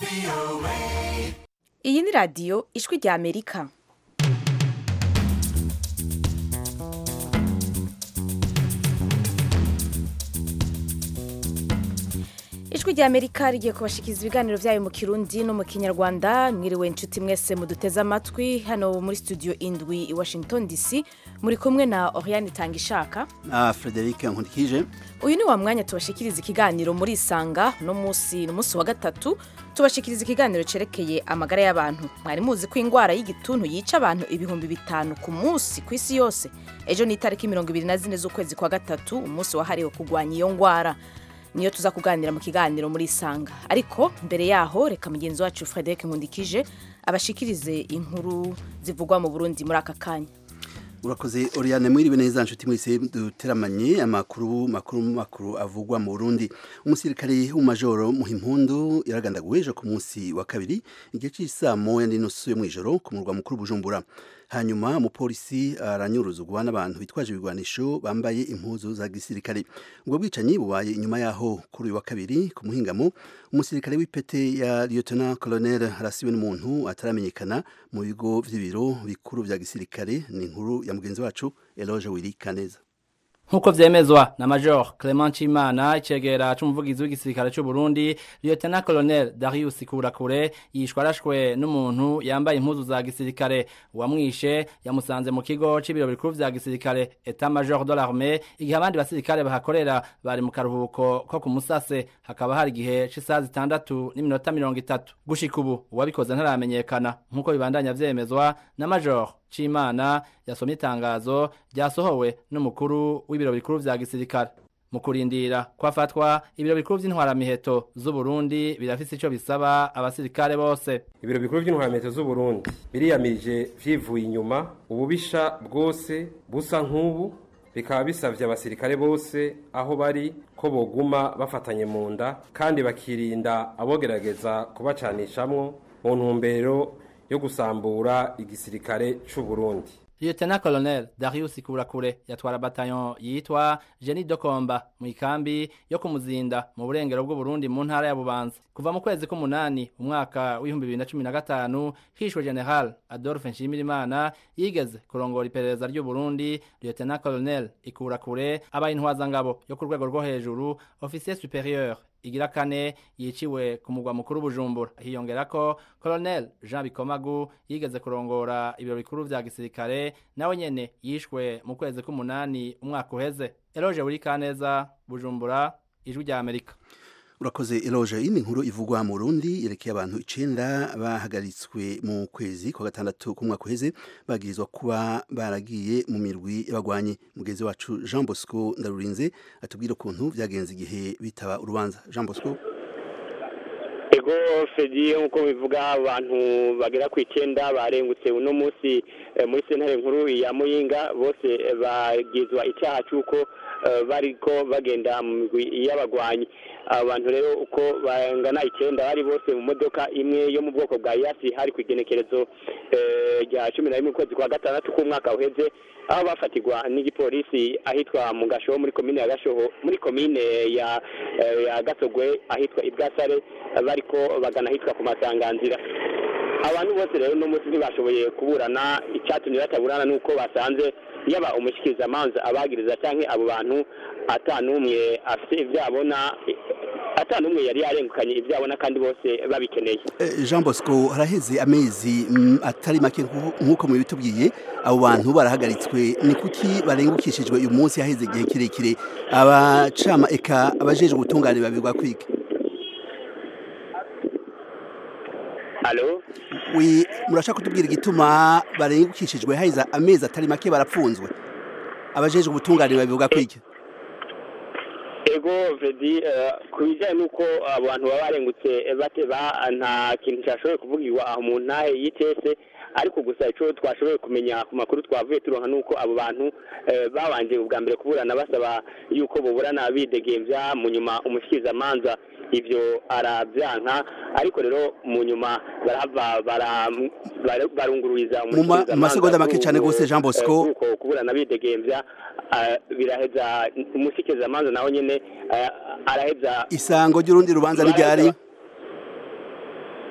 iyi ni radiyo ijwi rya amerika ijwi rya amerika rigiye kubashikiriza ibiganiro byayo mu kirundi no mu kinyarwanda mwiriwe inshuti mwese muduteze amatwi hano muri studio indwi i washington dc muri kumwe na oriane tangishaka na frederic nkurikije uyu ni wa mwanya tubashikiriza ikiganiro muri isanga no munsi ni umunsi wa gatatu tubashikiriza ikiganiro cerekeye amagara y'abantu mwari muzi ko indwara y'igituntu yica abantu ibihumbi bitanu ku munsi ku isi yose ejo ni itariki mirongo ibiri na zine z'ukwezi kwa gatatu umunsi wahariwe kurwanya iyo ndwara niyo tuza kuganira mu kiganiro muri isanga ariko mbere yaho reka mugenzi wacu frederic nkundikije abashikirize inkuru zivugwa mu burundi muri aka kanya urakoze oriane mwiriwe neza nshuti mwese duteramanye amakuru makuru makuru avugwa mu Burundi umusirikare w'umajoro muhimpundu yaragandaguwe ejo ku munsi wa kabiri igihe cy'isaa moya n'inusu yo mw'ijoro ku murwa mukuru Bujumbura hanyuma umupolisi aranyuruzugwa n'abantu bitwaje ibigwanisho bambaye impuzu za gisirikare ubwo bwicanyi bubaye inyuma yaho kuri uyu wa kabiri ku muhingamo umusirikare w'ipete ya lieutenant colonel arasiwe n'umuntu ataramenyekana mu bigo vy'ibiro bikuru vya gisirikare ni inkuru ya mugenzi wacu Eloge Willy Kaneza Nkuko vyemezwa na Major Clement Chimana icegera c'umuvugizi w'igisirikare c'u Burundi Lieutenant Colonel Darius Kurakure yishwe arashwe n'umuntu yambaye impuzu za gisirikare uwamwishe yamusanze mu kigo c'ibiro bikuru vya gisirikare Etat Major de l'Armée igihe abandi basirikare bahakorera bari mu karuhuko ko ku musase hakaba hari igihe c'isaha zitandatu n'iminota mirongo itatu gushika ubu uwabikoze ntaramenyekana nkuko bibandanya vyemezwa na Major Chimana yasomye itangazo ryasohowe n'umukuru w'ibiro bikuru vya gisirikare mu kurindira kwafatwa ibiro bikuru vy'intwaramiheto z'u Burundi birafise ico bisaba abasirikare bose ibiro bikuru vy'intwaramiheto z'u Burundi biriyamirije vyivuye inyuma ububisha bwose busa nk'ubu bikaba bisavye abasirikare bose aho bari ko boguma bafatanye mu nda kandi bakirinda abogerageza kubacanishamwo mu ntumbero yo gusambura igisirikare c'u Burundi Lieutenant Colonel Darius Kurakure yatwara bataillon yitwa Jenny Dokomba mu ikambi yo kumuzinda mu burengero bw'u Burundi mu ntara ya Bubanza kuva mu kwezi k'umunani umwaka w'ibihumbi bibiri na cumi na gatanu hishwe General Adolphe Nshimirimana yigeze kurongora iperereza ry'u Burundi Lieutenant Colonel Ikurakure abaye intwazangabo yo ku rwego rwo hejuru officier supérieur igira kane yiciwe ku mugwa mukuru Bujumbura hiyongera ko Colonel Jean Bikomagu yigeze kurongora ibiro bikuru vya gisirikare nawe nyene yishwe mu kwezi k'umunani umwaka uheze Eloge Uri Kaneza Bujumbura ijwi rya Amerika urakoze eloge iyi ni inkuru ivugwa mu Burundi yerekeye abantu icenda bahagaritswe mu kwezi kwa gatandatu k'umwaka uheze bagirizwa kuba baragiye mu mirwi y'abagwanyi mugenzi wacu Jean Bosco Ndarurinze atubwira ukuntu vyagenze igihe bitaba urubanza Jean Bosco ego fedi nk'uko bivuga abantu bagera ku icyenda barengutse uno munsi muri sentare nkuru ya muyinga bose bagizwa icyaha cy'uko bariko bagenda mu migwi y'abagwanyi abantu rero uko bangana icyenda bari bose mu modoka imwe yo mu bwoko bwa yasi hari ku igenekerezo rya cumi na rimwe ukwezi kwa gatandatu k'umwaka uheze aho bafatirwa n'igipolisi ahitwa mu gashoho muri komine ya gashoho muri komine ya ya gasogwe ahitwa ibwasare bariko bagana ahitwa ku masanganzira abantu bose rero no munsi ntibashoboye kuburana icyatumye bataburana nuko basanze yaba umushyikirizamanza abagiriza cyangwa abo bantu atanumwe afite ibyo abona atanumwe yari yarengukanye ibyo abona kandi bose babikeneye Jean Bosco haraheze amezi atari make nk'uko mubitubwiye abo bantu barahagaritswe ni kuki barengukishijwe uyu munsi haheze igihe kirekire abacama eka abajeje ubutungane babirwa kwiga Alo wi murashaka kutubwira igituma barengukishijwe haheze amezi atari make barapfunzwe abajeje ubutungane babivuga kwiki ego vedi ku bijyanye n'uko abantu baba barengutse bateba nta kintu cyashoboye kuvugirwa aho mu ntahe y'itese ariko gusa icyo twashoboye kumenya ku makuru twavuye turonka nuko abo bantu babanje ubwa mbere kuburana basaba yuko buburana bidegembya mu nyuma umushyikirizamanza ibyo arabyanka ariko rero mu nyuma barahava barungururiza mu masegonda make cyane rwose jean bosco kuburana bidegembya biraheza umushyikirizamanza nawe nyine araheza isango ry'urundi rubanza n'iryari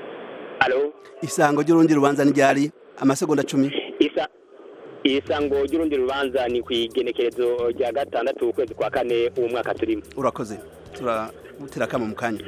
alo isango ry'urundi rubanza ni ryari amasegonda cumi isa isango ry'urundi rubanza ni ku igenekerezo rya gatandatu ukwezi kwa kane uwo mwaka turimo urakoze turagutera akamo mu kanya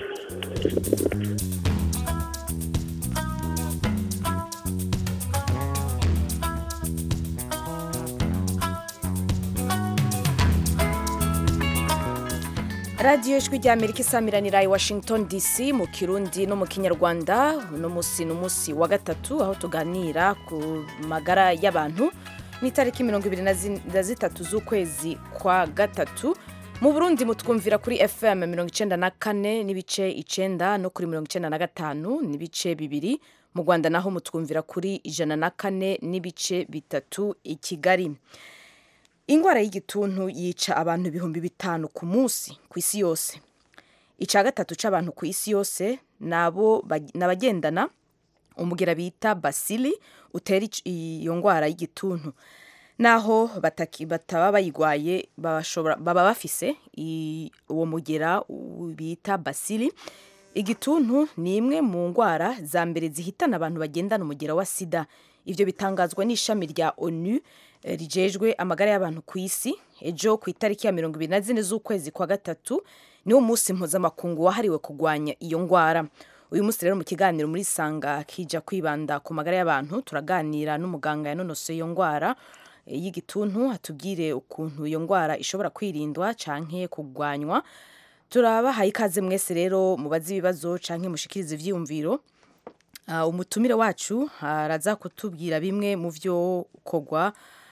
radiyo ijwi rya amerika isamiranira i washington dc mu kirundi no mu kinyarwanda uno munsi ni umunsi wa gatatu aho tuganira ku magara y'abantu ni itariki mirongo ibiri na zitatu z'ukwezi kwa gatatu mu burundi mutwumvira kuri fm mirongo icenda na kane n'ibice icenda no kuri mirongo icenda na gatanu n'ibice bibiri mu rwanda naho mutwumvira kuri ijana na kane n'ibice bitatu i kigali ingwara y'igituntu yica abantu ibihumbi bitanu ku munsi ku isi yose icya gatatu cy'abantu ku isi yose nabo n'abagendana umugera bita basili utera iyo ndwara y'igituntu naho bataba bayirwaye baba bafise uwo mugera bita basili igituntu ni imwe mu ndwara za mbere zihitana abantu bagendana umugera wa sida ibyo bitangazwa n'ishami rya onu rijejwe amagara y'abantu ku isi ejo ku itariki ya mirongo ibiri na zine z'ukwezi kwa gatatu niwo munsi mpuzamakungu wahariwe kurwanya iyo ndwara uyu munsi rero mu kiganiro muri sanga kija kwibanda ku magara y'abantu turaganira n'umuganga yanonosoye iyo ndwara y'igituntu atubwire ukuntu iyo ndwara ishobora kwirindwa canke kurwanywa turabahaye ikaze mwese rero mubaze ibibazo canke mushikirize ivyiyumviro umutumire wacu araza kutubwira bimwe mu vyo kogwa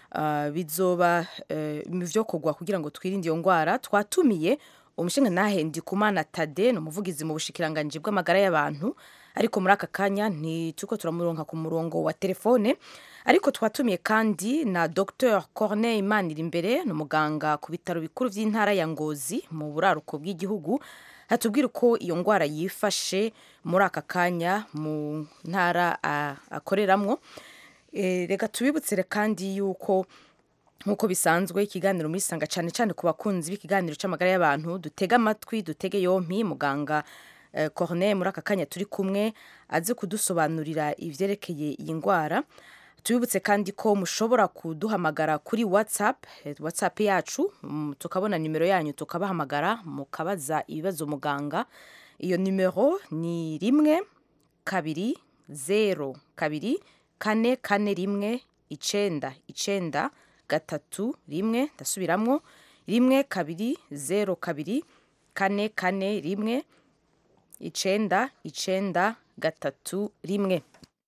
bizoba mu byo kugwa kugira ngo twirinde iyo ndwara twatumiye umushinga ntahe ndikumana tade ni umuvugizi mu bushikiranganji bw'amagara y'abantu ariko muri aka kanya ntituko turamuronka ku murongo wa telefone ariko twatumiye kandi na dr corneille imanirimbere ni umuganga ku bitaro bikuru by'intara ya ngozi mu buraruko bw'igihugu hatubwira uko iyo ndwara yifashe muri aka kanya mu ntara akoreramwo reka tubibutse kandi yuko nk'uko bisanzwe ikiganiro muri sanga cyane cyane ku bakunzi b'ikiganiro cy'amagara y'abantu dutega amatwi dutege yompi muganga corneille muri aka kanya turi kumwe azi kudusobanurira ibyerekeye iyi ndwara tubibutse kandi ko mushobora kuduhamagara kuri whatsapp whatsapp yacu tukabona nimero yanyu tukabahamagara mukabaza ibibazo muganga iyo nimero ni rimwe kabiri zero kabiri kane kane rimwe icenda icenda gatatu rimwe ndasubiramwo rimwe kabiri zero kabiri kane kane rimwe icenda icenda gatatu rimwe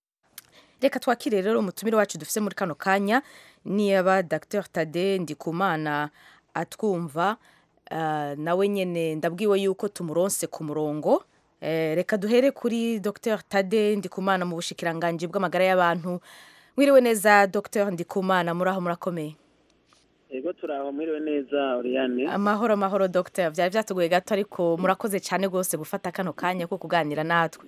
reka twakire rero umutumire wacu dufise muri kano kanya niyaba dr tade ndikumana atwumva uh, nawe nyene ndabwiwe yuko tumuronse ku murongo reka duhere kuri dr tade ndikumana mu bushikiranganji bw'amagara y'abantu mwiriwe neza dr ndikumana muri aho murakomeye yego turaho mwiriwe neza Oriane amahoro amahoro dr byari byatugoye gato ariko murakoze cyane rwose gufata kano kanya ko kuganira natwe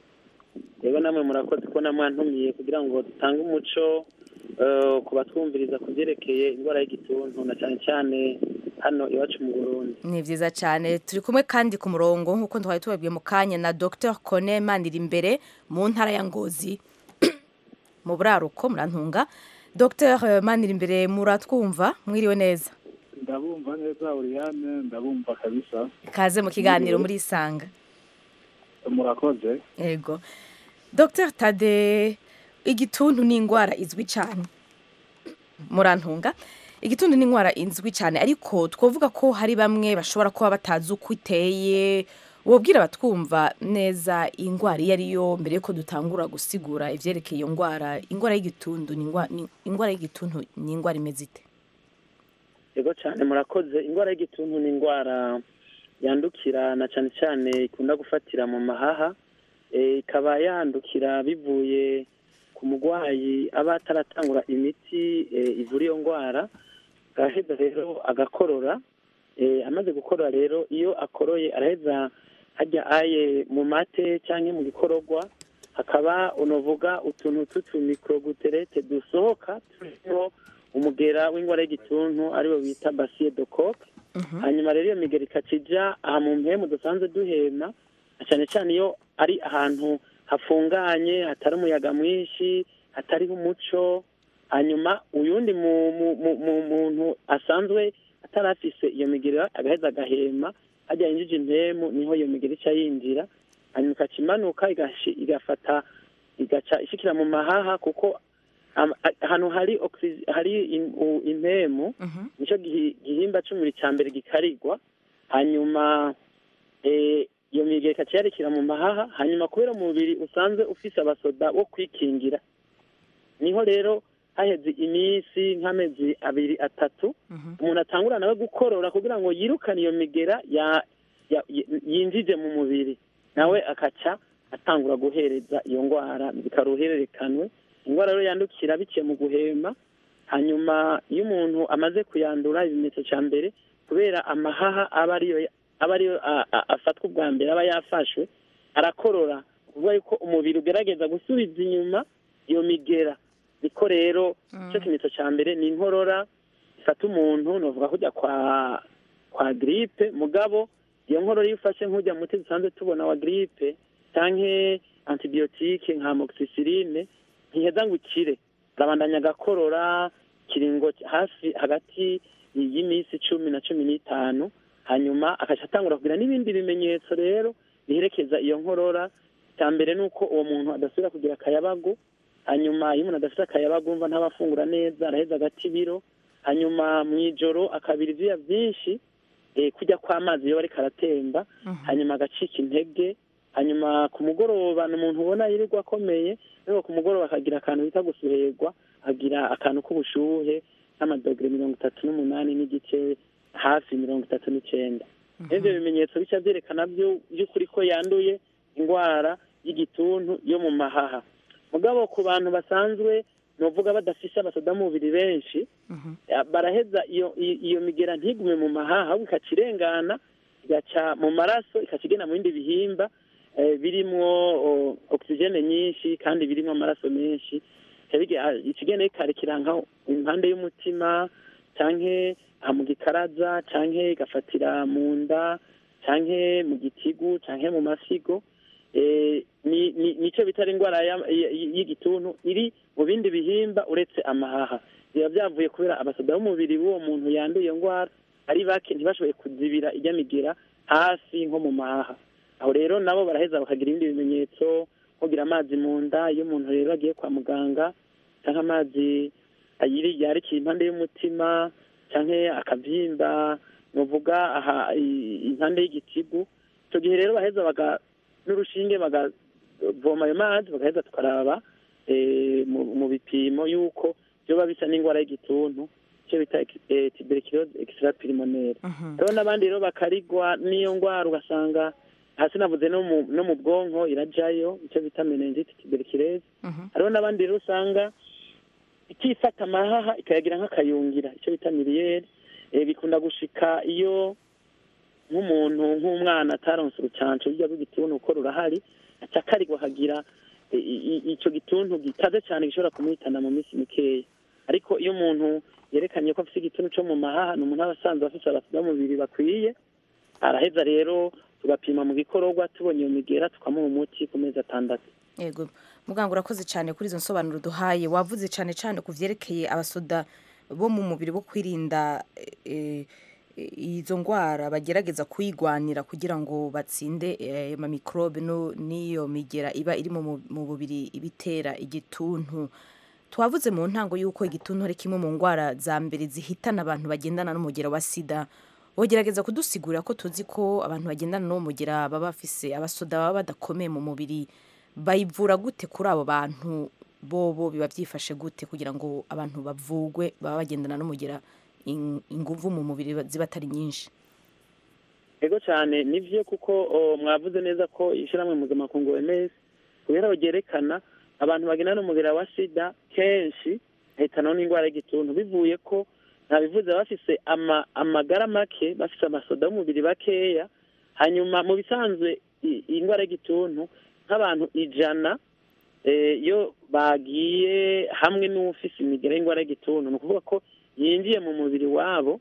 yego namwe murakoze ko namwantumiye kugira ngo dutange umuco ku batwumviriza ku byerekeye indwara y'igituntu na cyane cyane hano iwacu mu burundi ni byiza cyane turi kumwe kandi ku murongo nk'uko twari tubabwiye mu kanya na dr kone manira imbere mu ntara ya ngozi mu buraruko murantunga dr manira imbere muratwumva mwiriwe neza ndabumva neza Oriane ndabumva kabisa kaze mu kiganiro muri isanga murakoze yego dr tade igituntu ni indwara izwi cyane murantunga igituntu ni indwara izwi cyane ariko twavuga ko hari bamwe bashobora kuba batazi uko iteye wabwira abatwumva neza iyi ndwara iyo ari yo mbere yuko dutangura gusigura ibyerekeye iyo ndwara indwara y'igituntu ni indwara y'igituntu ni indwara imeze ite yego cyane murakoze indwara y'igituntu ni indwara yandukira na cyane cyane ikunda gufatira mu mahaha ikaba yandukira bivuye ku murwayi aba ataratangura imiti ivura iyo ndwara agaheza rero agakorora amaze gukorora rero iyo akoroye araheza hajya aye mu mate cyangwa mu gikororwa hakaba unavuga utuntu tw'utumikoroguterete dusohoka turimo umugera w'indwara y'igituntu ariwo bita basiye dokoke hanyuma rero iyo migera ikacija aha mu mpemu dusanzwe duhema cyane cyane iyo ari ahantu hafunganye hatari umuyaga mwinshi hatariho umuco hanyuma uyundi mu- mu- mu- mu- muntu asanzwe atari afise iyo migero agaheza agahema hajya yinjije impemu niho iyo migero ica yinjira hanyuma ikaca imanuka igashi- igafata igaca ishikira mu mahaha kuko am- a- ahantu hari oxy- hari im- u- impemu nicyo gihi- gihimba c'umubiri ca mbere gikarigwa hanyuma eh, iyo migero ikaca yarekera mu mahaha hanyuma kubera umubiri usanzwe ufise abasoda wo kwikingira niho rero haheze iminsi nk'amezi abiri atatu umuntu atangura nawe gukorora kugira ngo yirukane iyo migera ya- ya- yi- yinjije mu mubiri nawe akaca atangura guhereza iyo ndwara bikaruhererekanwe indwara rero yandukira biciye mu guhema hanyuma iyo umuntu amaze kuyandura ibimenyetso cya mbere kubera amahaha aba ariyo aba ariyo a- a- afatwa ubwa mbere aba yafashwe arakorora kuvuga yuko umubiri ugerageza gusubiza inyuma iyo migera niko rero icyo kimenyetso cya mbere ni inkorora ifata umuntu novuga kujya kwa kwa giripe mugabo iyo nkorora iyo ufashe nk'ujya muti dusanzwe tubona wa giripe canke antibiyotike nka amoxicilline ntiheza ngo ukire arabandanya agakorora kiringo hafi hagati y'iminsi cumi na cumi n'itanu hanyuma akaca atangura kugira n'ibindi bimenyetso rero biherekeza iyo nkorora icya mbere ni uko uwo muntu adasubira kugira akayabagu hanyuma iyo umuntu adafite akayabagu umva ntaba afungura neza araheza agata ibiro hanyuma mu ijoro akabira ibyuya byinshi eh, kujya kw'amazi iyo bariko aratemba hanyuma agacika intege hanyuma ku mugoroba ni umuntu ubona yirirwa akomeye ariko ku mugoroba akagira akantu bita gusuherwa akagira akantu k'ubushuhe nk'amadogere mirongo itatu n'umunani n'igice hafi mirongo itatu n'icenda ibyo bimenyetso bica byerekana byo- by'ukuri ko yanduye indwara y'igituntu yo mu mahaha mugabo ku bantu basanzwe novuga badafise abasoda-mubiri benshi ya- baraheza iyo i- iyo migera ntigume mu mahaha ahubwo ikaca irengana igaca mu maraso ikaca igenda mu bindi bihimba eh, birimwo o, oxygene nyinshi kandi birimwo amaraso menshi Ica bige- ah, ica igenda ikarekera nka impande y'umutima canke aha mu gikaraza canke igafatira mu nda canke mu gitigu canke mu masigo eh, ni ni nico bitari indwara ya- y- y- y'igituntu iri mu bindi bihimba uretse amahaha biba byavuye kubera abasoda b'umubiri w'uwo muntu yanduye iyo ndwara ari bake ntibashoboye kuzibira ijya migera hasi nko mu mahaha aho rero nabo baraheza bakagira ibindi bimenyetso nko kugira amazi mu nda iyo umuntu rero agiye kwa muganga cyangwa amazi ayiri yarikiye impande y'umutima cyangwa akabyimba nuvuga aha i- impande y'igitigu icyo gihe rero baheza baga n'urushinge bagavoma ayo mazi bagaheza tukaraba eh, mu- mu bipimo y'uko byoba bisa n'indwara y'igituntu icyo bita eh, tuberculose extrapulmonaire rero n'abandi rero bakarigwa n'iyo ndwara ugasanga hasi navuze no mu no mu bwonko irajayo icyo bita meningite tuberculose hariho n'abandi rero usanga ikifata amahaha ikayagira nk'akayungira icyo bita miliyeri eh, bikunda gushika iyo nk'umuntu nk'umwana ataronse urucanco rujya rw'igituntu uko rurahari aca akarigwa akagira i- i- ico gituntu gikaze cyane gishobora kumuhitana mu minsi mikeya ariko iyo umuntu yerekanye ko afite igituntu cyo mu mahaha ni umuntu aba asanzwe afite abasida b'umubiri bakwiye araheza rero tugapima mu gikororwa tubonye iyo migera tukamuha umuti ku mezi atandatu yego muganga urakoze cyane kuri izo nsobanuro duhaye wavuze cyane cyane ku byerekeye abasoda bo mu mubiri bo kwirinda eh, eh, izo ndwara bagerageza kuyigwanira kugira ngo batsinde eh, ayo mamikorobe no- n'iyo migera iba iri mu mu- mu mubiri ibitera igituntu twavuze mu ntango y'uko igituntu ari kimwe mu ndwara za mbere zihitana abantu bagendana n'umugera wa sida wogerageza kudusigurira ko tuzi ko abantu bagendana n'uwo mugera baba bafise abasoda baba badakomeye mu mubiri bayivura gute kuri abo bantu bobo biba byifashe gute kugira ngo abantu bavugwe baba bagendana n'umugera in- inguvu mu mubiri ziba atari nyinshi ego cyane nivyo kuko o, mwavuze neza ko ishyirahamwe mpuzamakungu OMS kubera ryerekana abantu bagenda n'umugera wa sida kenshi bahitanaho n'indwara y'igituntu bivuye ko ntabivuze bafise ama, amagara make bafise amasoda y'umubiri bakeya hanyuma mu bisanzwe i- iyi ndwara y'igituntu nk'abantu ijana eh, iyo bagiye hamwe n'ufise imigera y'indwara y'igituntu ni ukuvuga ko yinjiye mu mubiri wabo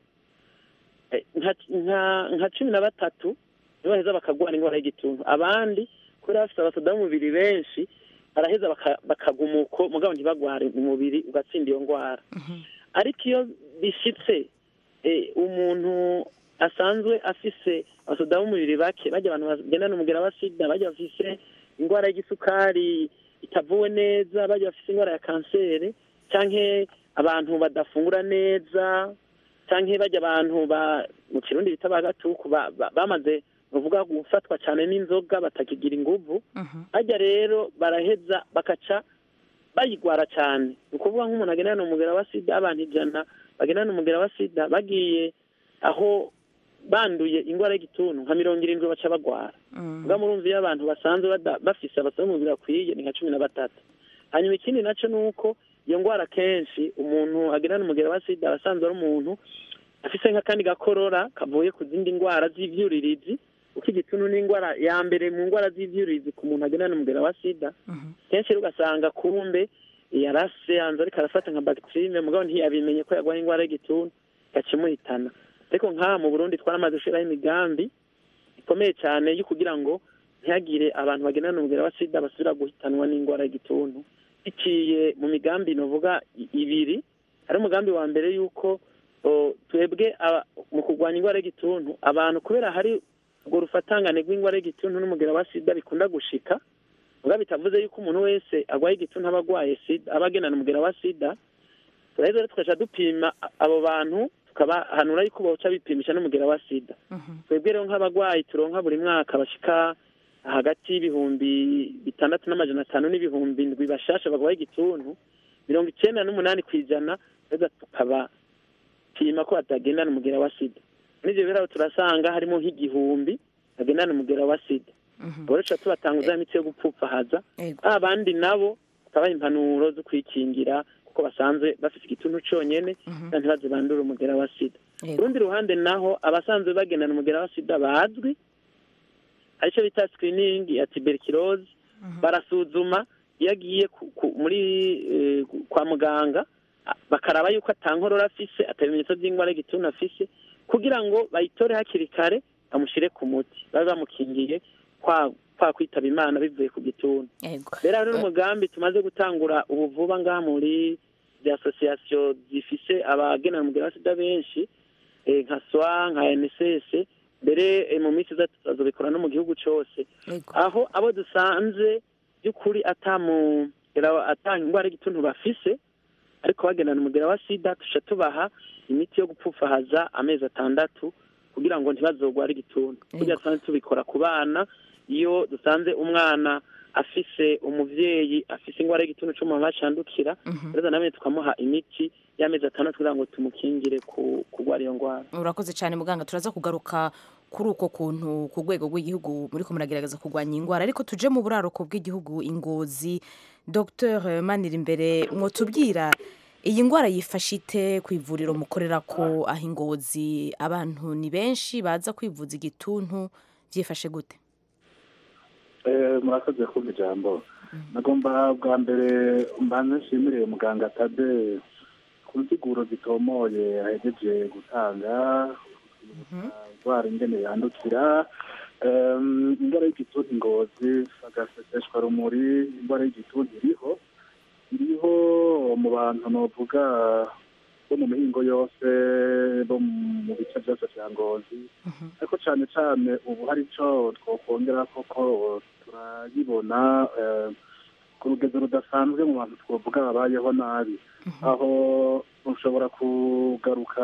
eh, nka nka- nka cumi na batatu nibo baheza bakagwara indwara y'igituntu abandi kubera bafite abasoda b'umubiri benshi baraheza baka- bakaguma uko mugabo ntibagware umubiri ugatsinda iyo ndwara ariko iyo bishitse eh, umuntu asanzwe afise abasoda b'umubiri bake bajya abantu bagendana umugera wa sida bajya bafise indwara y'igisukari itavuwe neza bajya bafise indwara ya kanseri canke abantu badafungura neza canke bajya abantu ba mu kirundi bita bagatuku ba- ba- bamaze bavuga gufatwa cyane n'inzoga batakigira inguvu hajya rero baraheza bakaca bayigwara cyane ni ukuvuga nk'umuntu agendana umugera wa sida abantu ijana bagendana umugera wa sida bagiye aho banduye indwara y'igituntu nka mirongo irindwi baca bagwara ubwo murumva iyo abantu basanzwe bada- bafise abasaba umubiri akwiye ni nka cumi na batatu hanyuma ikindi nacyo ni uko iyo ndwara kenshi umuntu agendana umugera wa sida aba asanzwe ari umuntu afise nk'akandi gakorora kavuye ku zindi ndwara z'ivyuririzi kuko igituntu ni indwara ya mbere mu ndwara z'ivyuririzi ku muntu agendana umugera wa sida kenshi rero ugasanga kumbe yarase yanze ariko arafata nka bagiterime mugabo ntiyabimenye ko yarwaye indwara y'igituntu gacimuhitana ariko nk'aha mu burundi twaramaze gushiraho imigambi ikomeye cyane yo kugira ngo ntihagire abantu bagendana umugera wa sida basubira guhitanwa n'indwara y'igituntu biciye mu migambi novuga i- ibiri hari umugambi wa mbere y'uko o, twebwe aba- mu kurwanya indwara y'igituntu abantu kubera hari urwo rufatangane rw'indwara y'igituntu n'umugera wa sida bikunda gushika muga bitavuze yuko umuntu wese arwaye igituntu aba agwaye sida aba agendana umugera wa sida turaheza rero tugaca dupima a- abo bantu tukabahanura yuko boca bipimisha n'umugera wa sida twebwe rero nk'abagwayi turonka buri mwaka bashika hagati y'ibihumbi bitandatu n'amajana atanu n'ibihumbi indwi bashasha bagwaye igituntu mirongo icenda n'umunani ku ijana reza tukabapima ko batagendana umugera wa sida n'ivyo biraro turasanga harimo nk'igihumbi bagendana umugera wa sida ubwo rero tuca tubatanguza imiti yo gupfupfahaza Ego. abandi nabo tukabaha impanuro zo kwikingira kuko basanzwe bafite igituntu conyene kandi ntibaze bandure umugera wa sida Ego. ku rundi ruhande naho abasanzwe bagendana umugera wa sida bazwi aricyo bita screening ya tuberculose barasuzuma iyo agiye ku- ku- muri eh, kwa muganga a- bakaraba yuko atankorora afise atabimenyetso by'indwara y'igituntu afise kugira ngo bayitore hakiri kare bamushyire ku muti babe bamukingiye kwa kwa kwitaba imana bivuye ku gituntu Ego. rero hari n'umugambi tumaze gutangura ubu vuba ngaha muri zi asosiyasiyo zifise abagenera umugera wa sida benshi eh, nka swa nka nss mbere eh, mu minsi iza tuzazobikora no mu gihugu cose Ego. aho abo dusanze by'ukuri atamugera atanga indwara y'igituntu bafise ariko bagendana umugera wa sida tuca tubaha imiti yo gupfufahaza amezi atandatu kugira ngo ntibazogware igituntu kugira dusanzwe tubikora ku bana iyo dusanze umwana afise umuvyeyi afise indwara y'igituntu co mu bacandukira rero namwe tukamuha imiti y'amezi atandatu kugira ngo tumukingire ku kurwara iyo ndwara urakoze cyane muganga turaza kugaruka kuri uko kuntu ku rwego rw'igihugu muri ko muragerageza kurwanya indwara ariko tuje mu buraruko bw'igihugu ingozi dr manirimbere mwotubwira iyi ndwara yifashe ite ku ivuriro mukorera ko aho ingozi abantu ni benshi baza kwivuza igituntu byifashe gute Eh, murakoze kumva ijambo nagomba bwa mbere mbanze nshimire muganga tade ku nsiguro zitomoye ahejeje gutanga indwara ingene yandukira Em, indwara y'igituntu ingozi agaseseshwa rumuri indwara y'igituntu iriho iriho mu bantu novuga bo mu mihingo yose bo mu bice byose vya ngozi ariko cyane cyane ubu hari icyo twakongera koko turayibona eh, ku rugendo rudasanzwe mu bantu twavuga babayeho nabi aho ushobora kugaruka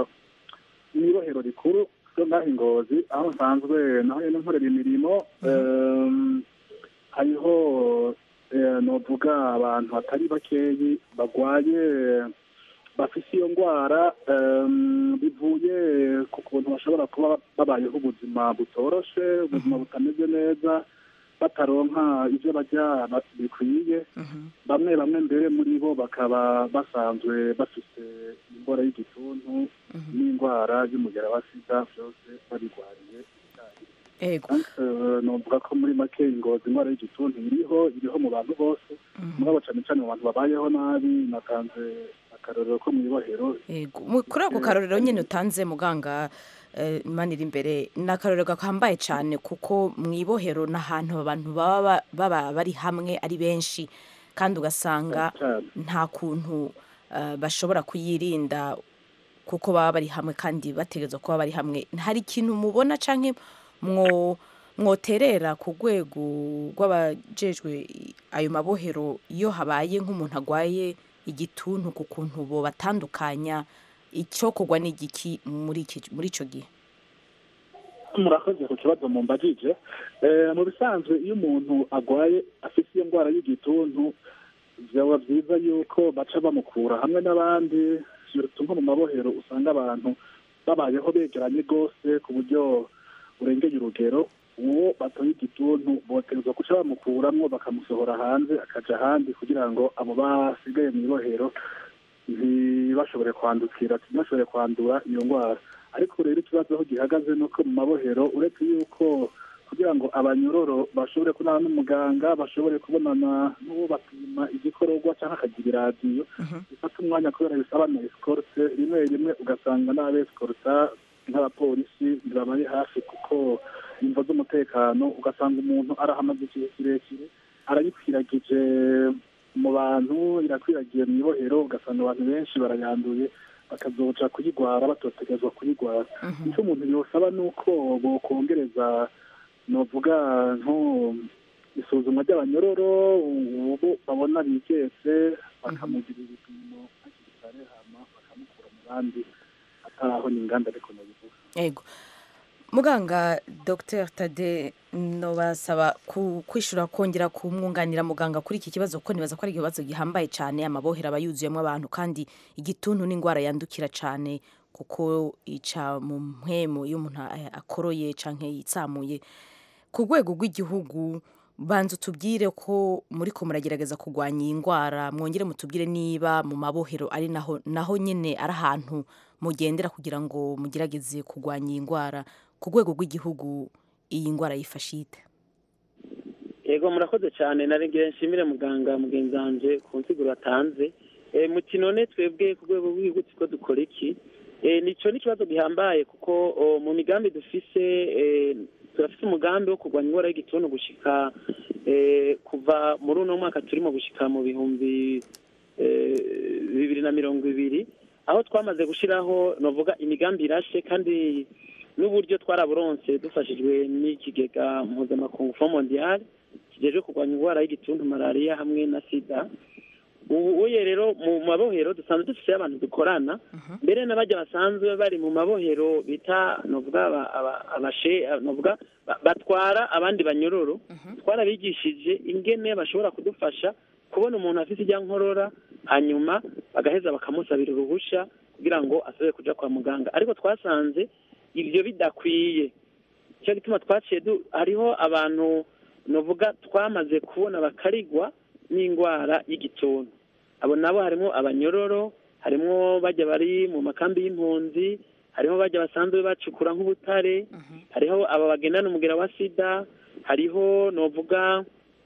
mu ibohero rikuru ryo ngaho ingozi aho nsanzwe naho nyine nkorera imirimo em, hariho eh, novuga abantu batari bakeyi bagwaye bafise iyo ndwara em, bivuye ku kuntu bashobora kuba babayeho ubuzima butoroshe ubuzima butameze neza bataronka ivyo barya ba- bikwiye bamwe bamwe mbere muri bo bakaba basanzwe bafise indwara y'igituntu n'indwara y'umugera wa sida vyose babigwariye ego Eh, novuga ko muri make ingozi indwara y'igituntu iriho iriho mu bantu bose mugabo cane cane mu bantu babayeho nabi natanze akarorero ko mu ibohero Yego, mu- kuri ako karorero nyine utanze muganga eh, manira imbere ni akarorero gakambaye cyane kuko mu ibohero ni ahantu abantu baba ba- baba bari hamwe ari benshi kandi ugasanga cyane nta kuntu eh, bashobora kuyirinda kuko baba bari hamwe kandi bategerezwa kuba bari hamwe hari ikintu mubona canke mwo mwoterera ku rwego rw'abajejwe ayo mabohero iyo habaye nk'umuntu agwaye igituntu ku kuntu bo batandukanya icyokorwa n'igiki muri iki muri ico gihe murakoze ku kibazo mumbajije Eh, mu bisanzwe iyo umuntu agwaye afite iyo ndwara y'igituntu byaba byiza yuko baca bamukura hamwe n'abandi surtout nko mu mabohero usanga abantu babayeho begeranye rwose ku buryo burengeye urugero uwo batoye igituntu boterezwa guca bamukuramwo bakamusohora hanze akaja ahandi kugira ngo abo basigaye mu ibohero ntibashobore kwandukira ntibashobore kwandura iyo ndwara ariko rero ikibazo aho gihagaze ni uko mu mabohero uretse yuko kugira ngo abanyororo bashobore kubonana n'umuganga bashobore kubonana n'uwo bapima igikororwa cyangwa akagira iradiyo bifata umwanya kubera bisaba na esikorute rimwe rimwe ugasanga n'abesikorota nk'abapolisi ntibabari hafi kuko imvo z'umutekano ugasanga umuntu arahamaze igihe kirekire arayikwiragije mu bantu irakwiragiye mu ibohero ugasanga abantu benshi barayanduye bakazoca kuyigwara batotegezwa kuyigwara icyo umuntu yosaba ni uko bokongereza novuga nko isuzumwa ry'abanyororo ubu babona bigetse bakamugira ibipimo hakiri kare hama bakamukura mu bandi ataraho ni inganda ariko nabivuga yego muganga dr tade nobasaba ku- kwishura kongera kumwunganira muganga kuri iki kibazo kuko nibaza ko ari ikibazo gihambaye cyane amabohero aba yuzuyemo abantu kandi igituntu n'indwara yandukira cyane kuko ica mu mpwemu iyo umuntu a- akoroye canke yitsamuye ku rwego rw'igihugu banza utubwire ko muri ko muragerageza kurwanya iyi ndwara mwongere mutubwire niba mu mabohero ari naho naho nyine ari ahantu mugendera kugira ngo mugerageze kurwanya iyi ndwara ku rwego rw'igihugu iyi ndwara yifashe ite yego murakoze cyane narengera nshimire muganga mugenzi wanje ku nsiguro atanze Eh, mu kinone twebwe ku rwego rw'igihugu turiko dukora iki Eh, nico ni ikibazo gihambaye kuko oh, mu migambi dufise eh, turafise umugambi wo kurwanya ingwara y'igituntu gushika eh, kuva muri uno mwaka turimo gushika mu bihumbi eh, bibiri na mirongo ibiri aho twamaze gushiraho novuga imigambi irashe kandi n'uburyo twaraburonse dufashijwe n'ikigega mpuzamakungu fo mondial kijejwe kurwanya indwara y'igituntu malariya hamwe na sida ubu uye rero mu mabohero dusanzwe dufite abantu dukorana mbere n'abajya basanzwe bari mu mabohero bita novuga aba- aba- abashe novuga ba- batwara abandi banyororo twarabigishije ingene bashobora kudufasha kubona umuntu afite ijya nkorora hanyuma bagaheza bakamusabira uruhusha kugira ngo asubire kuja kwa muganga ariko twasanze ibyo bidakwiye nicyo gituma twaciye du- hariho abantu novuga twamaze kubona bakarigwa n'indwara y'igituntu abo nabo harimo abanyororo harimo bajya bari mu makambi y'impunzi hariho bajya basanzwe bacukura nk'ubutare hariho aba bagendana umugera wa sida hariho novuga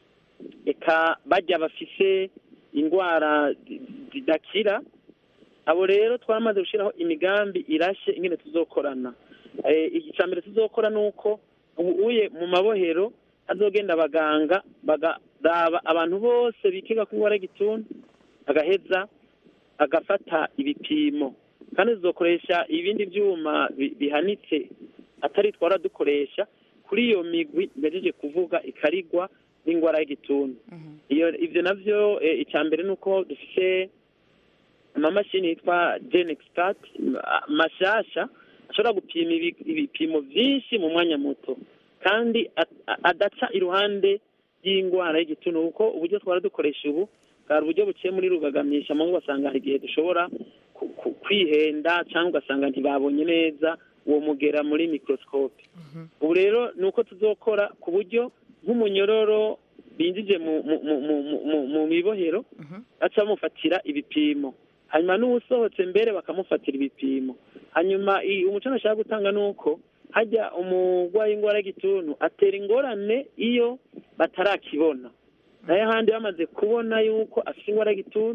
eka bajya bafise indwara zi- zidakira abo rero twamaze gushyiraho imigambi irashe ingene tuzokorana Eh, icya mbere tuzokora ni uko ubu uye mu mabohero hazogenda abaganga bagaraba abantu bose bikiga ku ndwara y'igituntu agaheza agafata ibipimo kandi tuzokoresha ibindi byuma bi- bihanitse atari twara dukoresha kuri iyo migwi mbejeje kuvuga ikarigwa n'indwara y'igituntu iyo ibyo navyo eh, icya mbere ni uko dufite amamashini yitwa gen expert ma- mashasha ashobora gupima ibi- ibipimo byinshi mu mwanya muto kandi at- a- adaca iruhande y'indwara y'igituntu kuko uburyo twara dukoresha ubu bwari uburyo buciye muri rugagamisha mu ngo ugasanga hari igihe dushobora ku- ku- kwihenda cyangwa ugasanga ntibabonye neza uwo mugera muri microscope ubu rero ni uko tuzokora ku buryo nk'umunyororo binjije mu mu mu mu mu- mu mu mibohero baca bamufatira ibipimo hanyuma n'uwusohotse mbere bakamufatira ibipimo hanyuma i- umuco nashaka gutanga ni uko hajya umurwayi w'indwara y'igituntu atera ingorane iyo batarakibona nayo ahandi bamaze kubona yuko afite indwara y'igituntu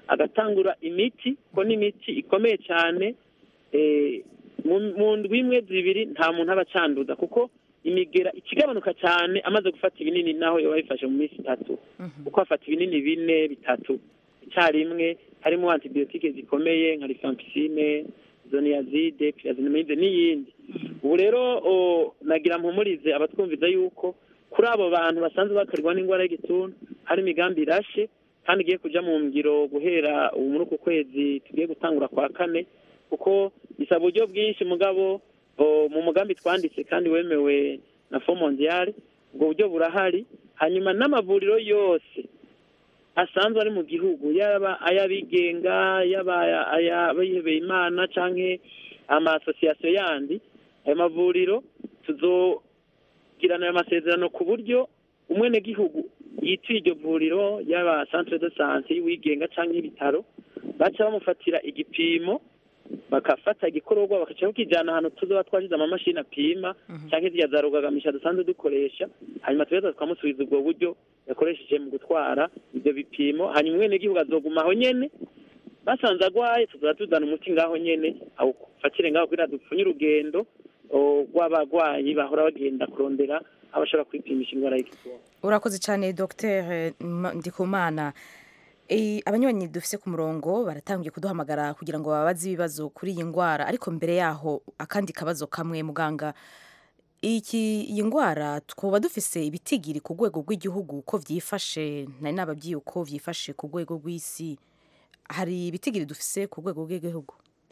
agatangura imiti ko n'imiti ikomeye cyane eh, mu- mu ndwi imwe zibiri nta muntu aba acanduza kuko imigera ikigabanuka cyane amaze gufata ibinini naho yoba yifashe mu minsi itatu kuko afata ibinini bine bitatu icyarimwe harimo antibiyotike zikomeye nka rifampicine zoniyazide pirazinamide n'iyindi ubu rero o, nagira mpumurize abatwumviza yuko kuri abo bantu basanzwe bakarwa n'indwara y'igituntu hari imigambi irashe kandi igiye kuja mu ngiro guhera ubu muri uku kwezi tugiye gutangura kwa kane kuko bisaba uburyo bwinshi mugabo o, mu mugambi twanditse kandi wemewe na fo mondiale ubwo buryo burahari hanyuma n'amavuriro yose asanzwe ari mu gihugu yaba ay'abigenga yaba aya- ay'abihebeye imana canke amasosiyasiyo yandi ayo mavuriro tuzogirana ayo masezerano ku buryo umwenegihugu yituye iryo vuriro yaba centre de sante y'uwigenga canke y'ibitaro baca bamufatira igipimo bakafata igikororwa bakaca bakijana ahantu tuzoba twashize amamashini apima canke zirya za rugagamisha dusanzwe dukoresha hanyuma tugaheza tukamusubiza ubwo buryo yakoresheje mu gutwara ivyo bipimo hanyuma umwenegihugu azoguma aho nyene basanze agwaye tuzoba tuzana umuti ngaho nyene awufatire ngaho kugira dupfunye urugendo o, rw'abagwayi bahora bagenda kurondera aho bashobora kwipimisha indwara y'igituntu urakoze cyane dr ndikumana Eh, abanywanyi dufise ku murongo baratangiye kuduhamagara kugira ngo babaze ibibazo kuri iyi ndwara ariko mbere yaho akandi kabazo kamwe muganga iki iyi ndwara twaba dufise ibitigiri ku rwego rw'igihugu ko vyifashe nari nababwiye uko vyifashe ku rwego rw'isi hari ibitigiri dufise ku rwego rw'igihugu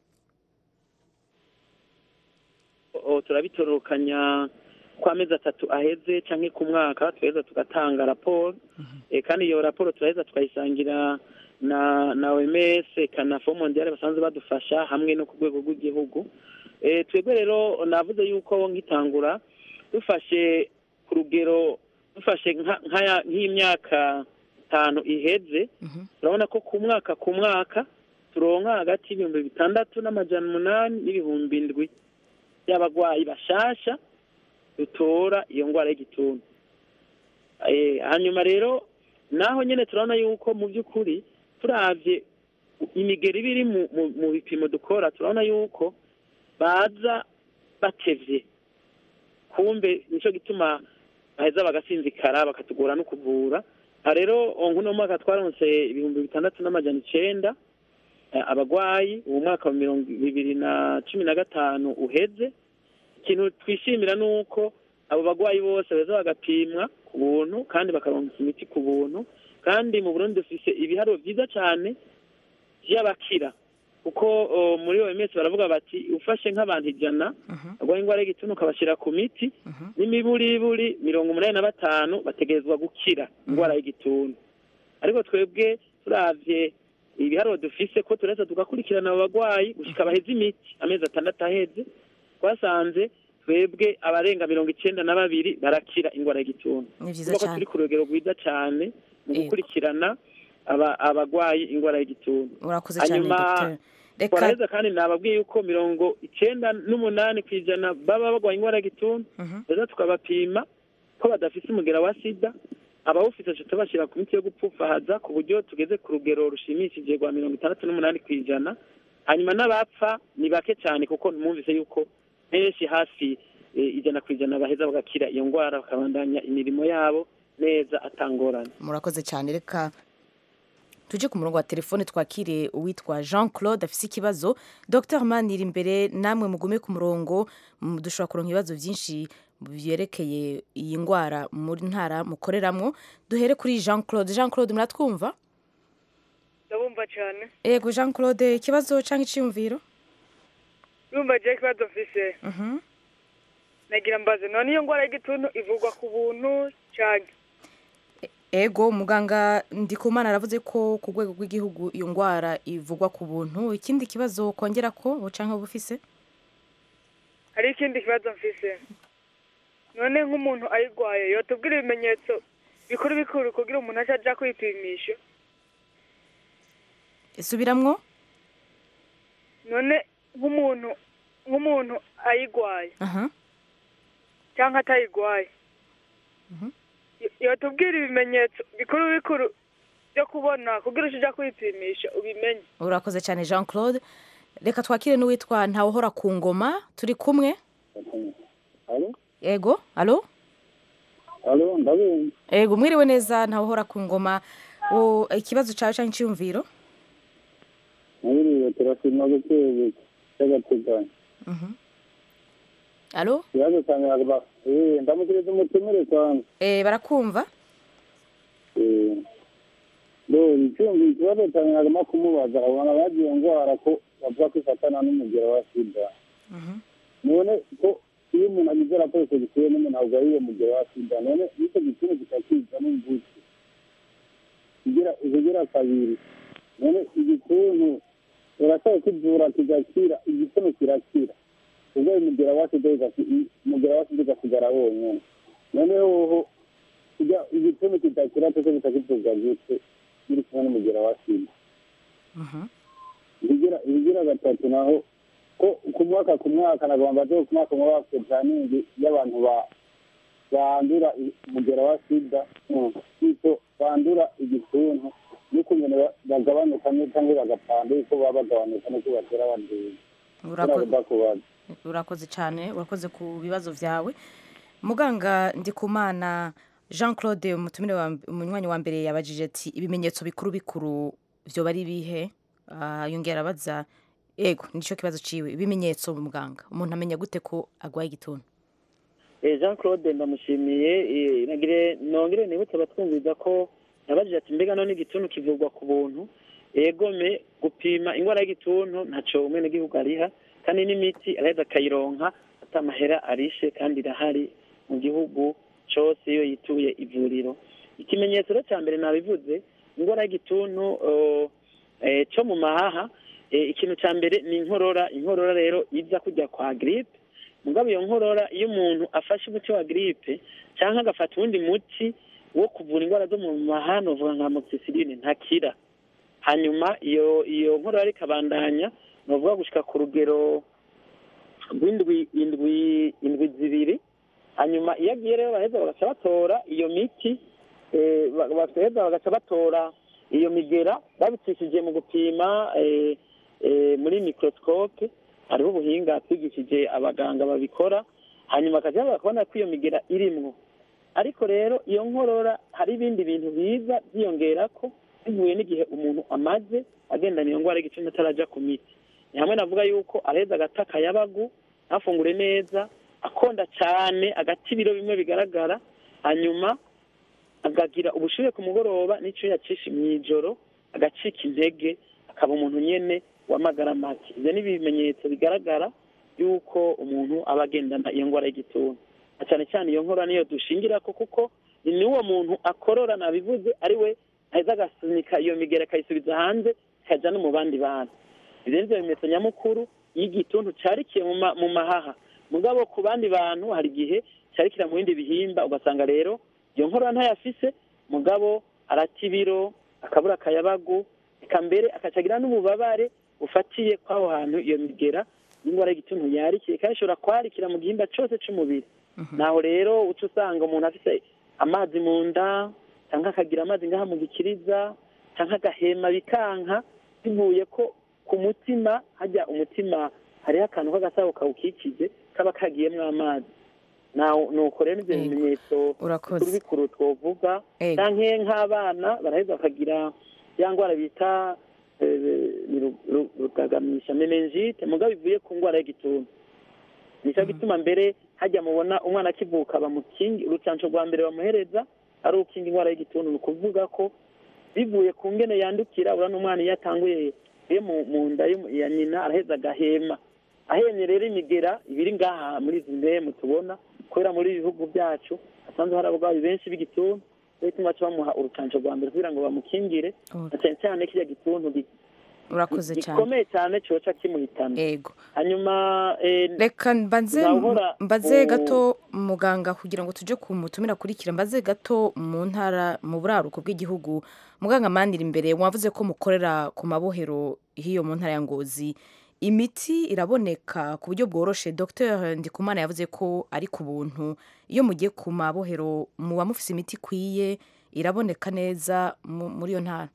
o, turabitororokanya ku amezi atatu aheze canke ku mwaka tuheza tugatanga raporo e, kandi iyo raporo turaheza tukayisangira na na OMS kana Fond Mondial basanzwe badufasha hamwe no ku rwego rw'igihugu e, twebwe rero navuze yuko nkitangura dufashe ku rugero dufashe nka- nk'aya- nk'imyaka itanu iheze turabona ko ku mwaka ku mwaka turonka hagati y'ibihumbi bitandatu n'amajana umunani n'ibihumbi indwi by'abagwayi bashasha dutora iyo ndwara y'igituntu Eh, hanyuma rero naho nyene turabona yuko mu by'ukuri turavye imigeri iba iri mu- mu- mu bipimo dukora turabona yuko baza batevye kumbe nico gituma baheza bagasinzikara bakatugora no kuvura aha rero nkuno mwaka twaronse ibihumbi bitandatu n'amajana icenda eh, abagwayi uwo mwaka wa mirongo bibiri na cumi na gatanu uheze ikintu twishimira ni uko abo bagwayi bose baza bagapimwa ku buntu kandi bakaronka imiti ku buntu kandi mu burundi dufise ibiharuro vyiza cane vy'abakira kuko o, muri OMS baravuga bati ufashe nk'abantu ijana bagwaye ingwara y'igituntu ukabashira ku miti n'imiburiburi mirongo umunani na batanu bategerezwa gukira ingwara y'igituntu ariko twebwe turavye ibiharuro dufise ko tureza tugakurikirana abo bagwayi gushika baheze imiti amezi atandatu aheze twasanze twebwe abarenga mirongo icenda na babiri barakira ingwara y'igituntu ni vyiza kuko cyane turi ku rugero rwiza cane mu Yego. gukurikirana aba- abagwayi ingwara y'igituntu urakoze cyane hanyuma dr reka twaraheza kandi nababwiye yuko mirongo icenda n'umunani ku ijana baba bagwaye ingwara y'igituntu Mhm. rero tukabapima ko badafise umugera wa sida abawufise tuca tubashira ku miti yo gupfufahaza ku buryo tugeze ku rugero rushimishije rwa mirongo itandatu n'umunani ku ijana hanyuma n'abapfa ni bake cyane kuko mwumvise yuko benshi hafi eh, ijana ku ijana baheza bagakira iyo ngwara bakabandanya imirimo yabo neza atangorane murakoze cyane reka tuje ku murongo wa telefone twakire uwitwa jean claude afise ikibazo dr manira imbere namwe mugume ku murongo mu- dushobora kuronka ibibazo byinshi byerekeye iyi ndwara muri ntara mukoreramwo duhere kuri jean claude jean claude muratwumva ndabumva cyane ego jean claude ikibazo cyangwa iciyumviro urumva je ikibazo mfise Mhm. nagira mbaze none iyo ngwara y'igituntu ivugwa ku buntu cyane ego muganga ndikumana aravuze ko ku rwego rw'igihugu iyo ndwara ivugwa ku buntu ikindi kibazo kongera ko cyangwa bufise hari ikindi kibazo mfise none nk'umuntu ayirwaye yotubwira ibimenyetso bikuru bikuru kugira umuntu aca aja kwipimisha isubiramwo none nk'umuntu nk'umuntu ayirwaye aha cyangwa atayirwaye Yo- yotubwira ibimenyetso bikuru bikuru byo kubona kugira uje kwipimisha ubimenye urakoze cyane jean claude reka twakire n'uwitwa ntawuhora ku ngoma turi kumwe Alo? ego alo Alo, ndabumva. ego mwiriwe neza ntawuhora ku ngoma O, ikibazo cyawe cyangwa icyiyumviro Mwiriwe turashima guteza cy'agateganyo. alo Ikibazo cyanjye nagomba eh ndamukiriza umutumire cyane. Eh, barakumva Eh. Bo, icyumvi ikibazo cyanjye nagomba kumubaza abana bagiye ndwara ko bavuga ko ifatana n'umugero wa sida. None ko iyo umuntu agize raporo gikwiye n'umuntu ahubwo ari uwo mugero wa sida none nicyo gituntu kitakiza n'imvutsi kigira ikigira kabiri none igituntu urashobora kivura kigakira igituntu kirakira ubwo umugera wa sida ugasi- umugera wa sida ugasigara wonyine noneho hoho kijya igituntu kidakira cyose bitakivuga gute biri kumwe n'umugera wa sida ibigira ibigira gatatu naho ko ku mwaka ku mwaka nagomba baze ku mwaka umwe bafite puraningi y'abantu ba bandura i- umugera wa sida bityo bandura igituntu n'ukuntu ba- bagabanuka ne- cyangwa bagapanda yuko baba bagabanuka nuko batera abanduye Urako- nagomba kubaza urakoze cyane urakoze ku bibazo byawe muganga ndikumana jean claude umutumire wa umunywanyi wa mbere yabajije ati ibimenyetso bikuru bikuru byoba ari ibihe Ah, yongera abaza ego nicyo kibazo ciwe ibimenyetso muganga umuntu amenya gute ko agwaye igituntu Eh, jean claude ndamushimiye eh, nagire nongere nibutse abatwumviza ko yabajije ati mbega none igituntu kivurwa ku buntu egome gupima indwara y'igituntu ntaco umwenegihugu ariha kandi n'imiti araheza akayironka ata amahera arishe kandi irahari mu gihugu cose iyo yituye ivuriro ikimenyetso rero ca mbere nabivuze indwara y'igituntu oh, eh, co mu mahaha eh, ikintu ca mbere ni inkorora inkorora rero iza kujya kwa gripe mugabo iyo nkorora iyo umuntu afashe umuti wa gripe cyangwa agafata uwundi muti wo kuvura indwara zo mu mahano uvuga nka moxicilline ntakira hanyuma iyo iyo nkorora ikabandanya ni ukuvuga gushika ku rugero rw'indwi indwi indwi zibiri hanyuma iyo agiye rero baheza bagaca batora iyo miti eh, ba- bagaheza bagaca batora iyo migera babicishije mu gupima eh, eh, muri microscope hariho ubuhinga twigishije abaganga babikora hanyuma bakajya bakabona ko iyo migera irimwo ariko rero iyo nkorora hari ibindi bintu biza byiyongera ko bivuye n'igihe umuntu amaze agendana iyo ndwara y'igicumbi atarajya ku miti ni hamwe navuga yuko areza agata akayabagu ntafungure neza akonda cyane agata ibiro bimwe bigaragara hanyuma agagira ubushyuhe ku mugoroba n'icyo yacisha mu ijoro agacika intege akaba umuntu nyene w'amagara make ibyo ni ibimenyetso bigaragara y'uko umuntu aba agendana iyo ndwara y'igituntu na cyane cyane iyo nkora niyo dushingira ko kuko ni n'uwo muntu akorora nabivuze ari we aheza agasunika iyo migera akayisubiza hanze ikajya no mu bandi bantu ibyo ni byo bimenyetso nyamukuru y'igituntu cyarikiye mu ma- mu mahaha mugabo ku bandi bantu hari igihe cyarikira mu bindi bihimba ugasanga rero iyo nkorora ntayafise mugabo arata ibiro akabura akayabagu eka mbere akacagira n'ububabare bufatiye kw'aho hantu iyo migera y'indwara y'igituntu yarikiye kandi ishobora kwarikira mu gihimba cyose cy'umubiri naho rero uca usanga umuntu afite amazi mu nda cyangwa akagira amazi ngaha mu gikiriza cyangwa agahema bikanka bivuye ko ku mutima hajya umutima hariho akantu k'agasabo kawukikije kaba kagiyemo amazi naho nuko rero ibyo Yego. bimenyetso Urakoze. bikuru bikuru twovuga Yego. canke nk'abana baraheza bakagira ya ndwara bita eh, ni ru- ru- rugagamisha meningite mugabo bivuye ku ndwara y'igituntu nicyo gituma mbere hajya mubona umwana akivuka bamukingi urucanco rwa mbere bamuhereza ari ukinga indwara y'igituntu ni ukuvuga ko bivuye ku ngene yandukira urabona umwana iyo atanguye iyo mu mu nda y'umu- ya nyina araheza agahema ahemye rero imigera ibiri ngaha muri izi ndemu tubona kubera muri ibi bihugu byacu hasanzwe hari abarwayi benshi b'igituntu rero bituma baca bamuha urucanco rwa mbere kugira ngo bamukingire Oh. na cyane cyane kirya gituntu gi- urakoze cyane gikomeye cyane coca kimuhitana ego hanyuma eh, reka mbanze Nahora mbaze ku- gato muganga kugira ngo tuje ku mutumira akurikira mbaze gato mu ntara mu buraruko bw'igihugu muganga mandira imbere mwavuze ko mukorera ku mabohero hiyo mu ntara ya ngozi imiti iraboneka ku buryo bworoshe dr ndikumana yavuze ko ari ku buntu iyo mugiye ku mabohero muba mufise imiti ikwiye iraboneka neza mu- muri iyo ntara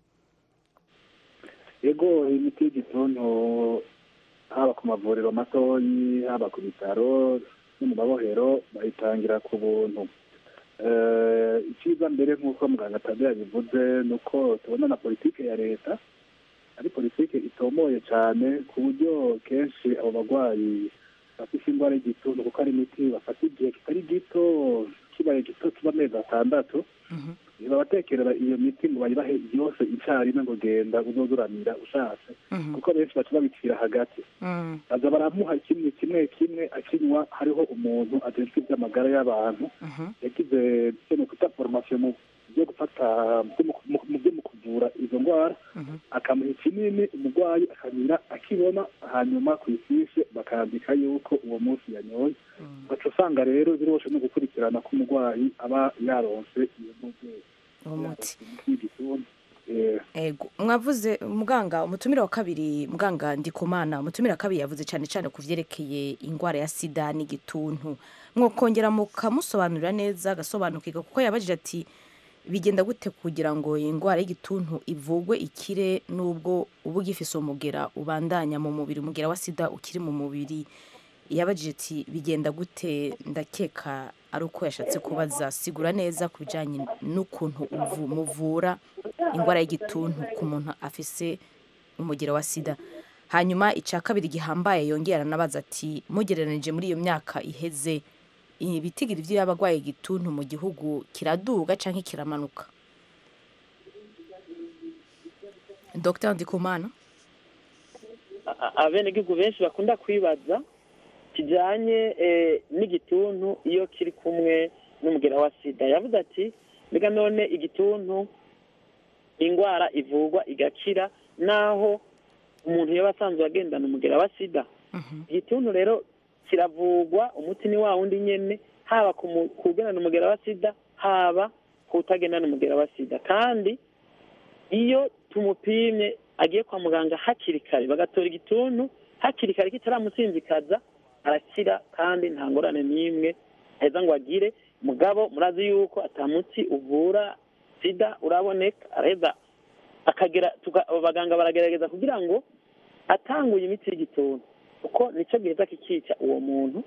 ego imiti y'igituntu haba ku mavuriro matoyi haba ku bitaro no mu mabohero bayitangira ku buntu Eh, icyiza mbere nk'uko muganga tabe yabivuze ni uko tubona na politike ya leta ari politike itomoye cyane ku buryo kenshi abo barwayi bafite indwara y'igituntu kuko ari imiti bafata igihe kitari gito kibaye gito kiba amezi atandatu ntibabatekerera iyo miti ngo bayibahe yose icyarimwe ngo genda uzozuramira ushatse kuko benshi baca babicira hagati baza baramuha kimwe kimwe kimwe akinywa hariho umuntu ajejwe iby'amagara y'abantu yagize icyo ni ukwita foromasiyo mu byo gufata byo mu- mu- mu byo mu kuvura izo ndwara akamuha ikinini umurwayi akamira akibona hanyuma ku ifishi bakandika yuko uwo munsi yanyoye baca usanga rero biroshe no gukurikirana ko umurwayi aba yaronse iyo mubyeyi uwo muti y'igituntu Eh, ego mwavuze muganga umutumire wa kabiri muganga ndikumana umutumire wa kabiri yavuze cyane cyane ku byerekeye indwara ya sida n'igituntu mwokongera mukamusobanurira neza agasobanukirwa kuko yabajije ati bigenda gute kugira ngo iyi ndwara y'igituntu ivugwe ikire n'ubwo uba ugifise umugera ubandanya mu mubiri umugera wa sida ukiri mu mubiri yabajije ati bigenda gute ndakeka ari uko yashatse kubaza sigura neza ku bijyanye n'ukuntu uvu- muvura indwara y'igituntu ku muntu afise umugero wa sida hanyuma icya kabiri gihambaye yongera anabaza ati mugereranije muri iyo myaka iheze ibitigiri by'abarwaye igituntu mu gihugu kiraduga cyangwa kiramanuka dr ndikumana a- abenegihugu benshi bakunda kwibaza kijyanye eh, n'igituntu iyo kiri kumwe n'umugera wa sida yavuze ati mbega none igituntu indwara ivurwa igakira naho umuntu yaba asanzwe agendana umugera wa sida igituntu rero kiravurwa umuti ni wa wundi nyene haba ku mu- ku ugendana umugera wa sida haba ku utagendana umugera wa sida kandi iyo tumupimye agiye kwa muganga hakiri kare bagatora igituntu hakiri kare kitaramusinzikaza arakira kandi nta ngorane n'imwe aheza ngo agire mugabo murazi yuko atamuti uvura sida uraboneka araheza akagera tuga- abaganga baragerageza kugira ngo atanguye imiti y'igituntu kuko nicyo giheza kikica uwo muntu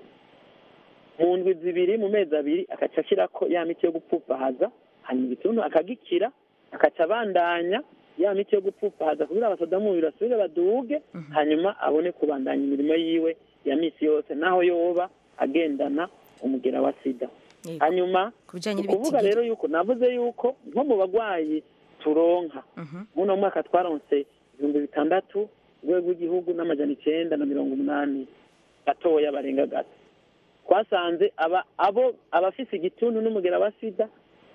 mu ndwi zibiri mu mezi abiri akaca ashyirako ya miti yo gupfupahaza hanyuma igituntu akagikira akaca abandanya ya miti yo gupfupahaza kugira abasoda mu mubiri basubire baduge hanyuma abone kubandanya imirimo yiwe ya misi yose naho yoba agendana umugera wa sida Yego. hanyuma ku bijyanye ni ukuvuga n'ibitigiri rero yuko navuze yuko nko mu bagwayi turonka muno mwaka twaronse ibihumbi bitandatu urwego rw'igihugu n'amajana icenda na mirongo umunani gatoya barenga gato twasanze aba abo abafise igituntu n'umugera wa sida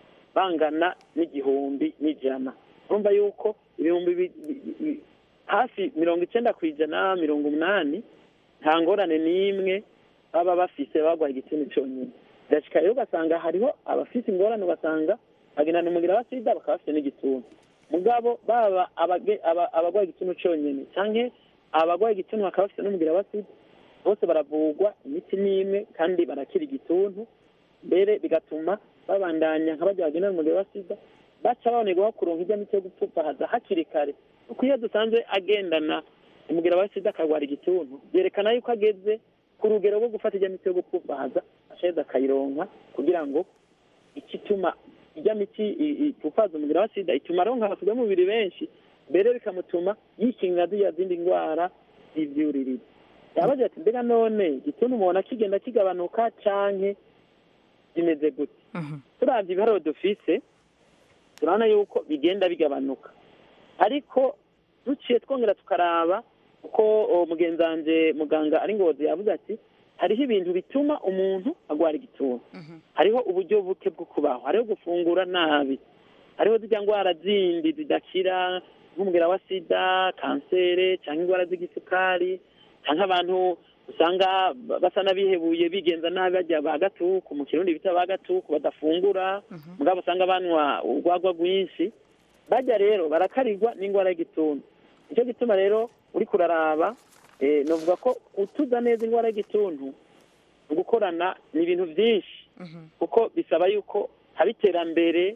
bangana n'igihumbi n'ijana urumva yuko ibihumbi bi- bi- bi- hafi mirongo icenda ku ijana mirongo umunani nta ngorane n'imwe baba bafise bagwaye igituntu conyine birashika rero ugasanga hariho abafise ingorane ugasanga bagendana umugera wa sida bakaba bafite n'igituntu mugabo baba abage- aba- abagwaye igituntu conyine canke abagwaye igituntu bakaba bafite n'umugera wa sida bose baravurwa imiti n'imwe kandi barakira igituntu mbere bigatuma babandanya nka barya bagendana umugera wa sida baca babonerwaho kuronka ijya miti yo gupfupahaza hakiri kare kuko iyo dusanzwe agendana umugera wa sida akarwara igituntu byerekana yuko ageze ku rugero rwo gufata ijya miti yo gupfupahaza ashaheza akayironka kugira ngo ikituma ijya miti i- i- ipfupahaza umugera wa sida ituma aronka abasiga mubiri benshi mbere bikamutuma yikingira ziriya zindi ndwara z'ivyuririzi yabaje ati mbega none igituntu mubona kigenda kigabanuka canke bimeze gute turavye ibiharuro dufise turabona yuko bigenda bigabanuka ariko duciye twongera tukaraba uko uwo mugenzi wanje muganga ari ngozi yavuze ati hariho ibintu bituma umuntu agwara igituntu hariho uburyo buke bwo kubaho hariho gufungura nabi hariho zirya ndwara zindi zidakira nk'umugera wa sida kansere cyangwa indwara z'igisukari cyangwa abantu usanga basa n'abihebuye bigenza nabi bajya ba gatuku mu kirundi bita ba gatuku badafungura mugabo usanga banywa urwagwa rwinshi bajya rero barakarirwa n'indwara y'igituntu nicyo gituma rero uri kuraraba eh, novuga ko utuza neza indwara y'igituntu gukorana ni ibintu byinshi kuko bisaba yuko haba iterambere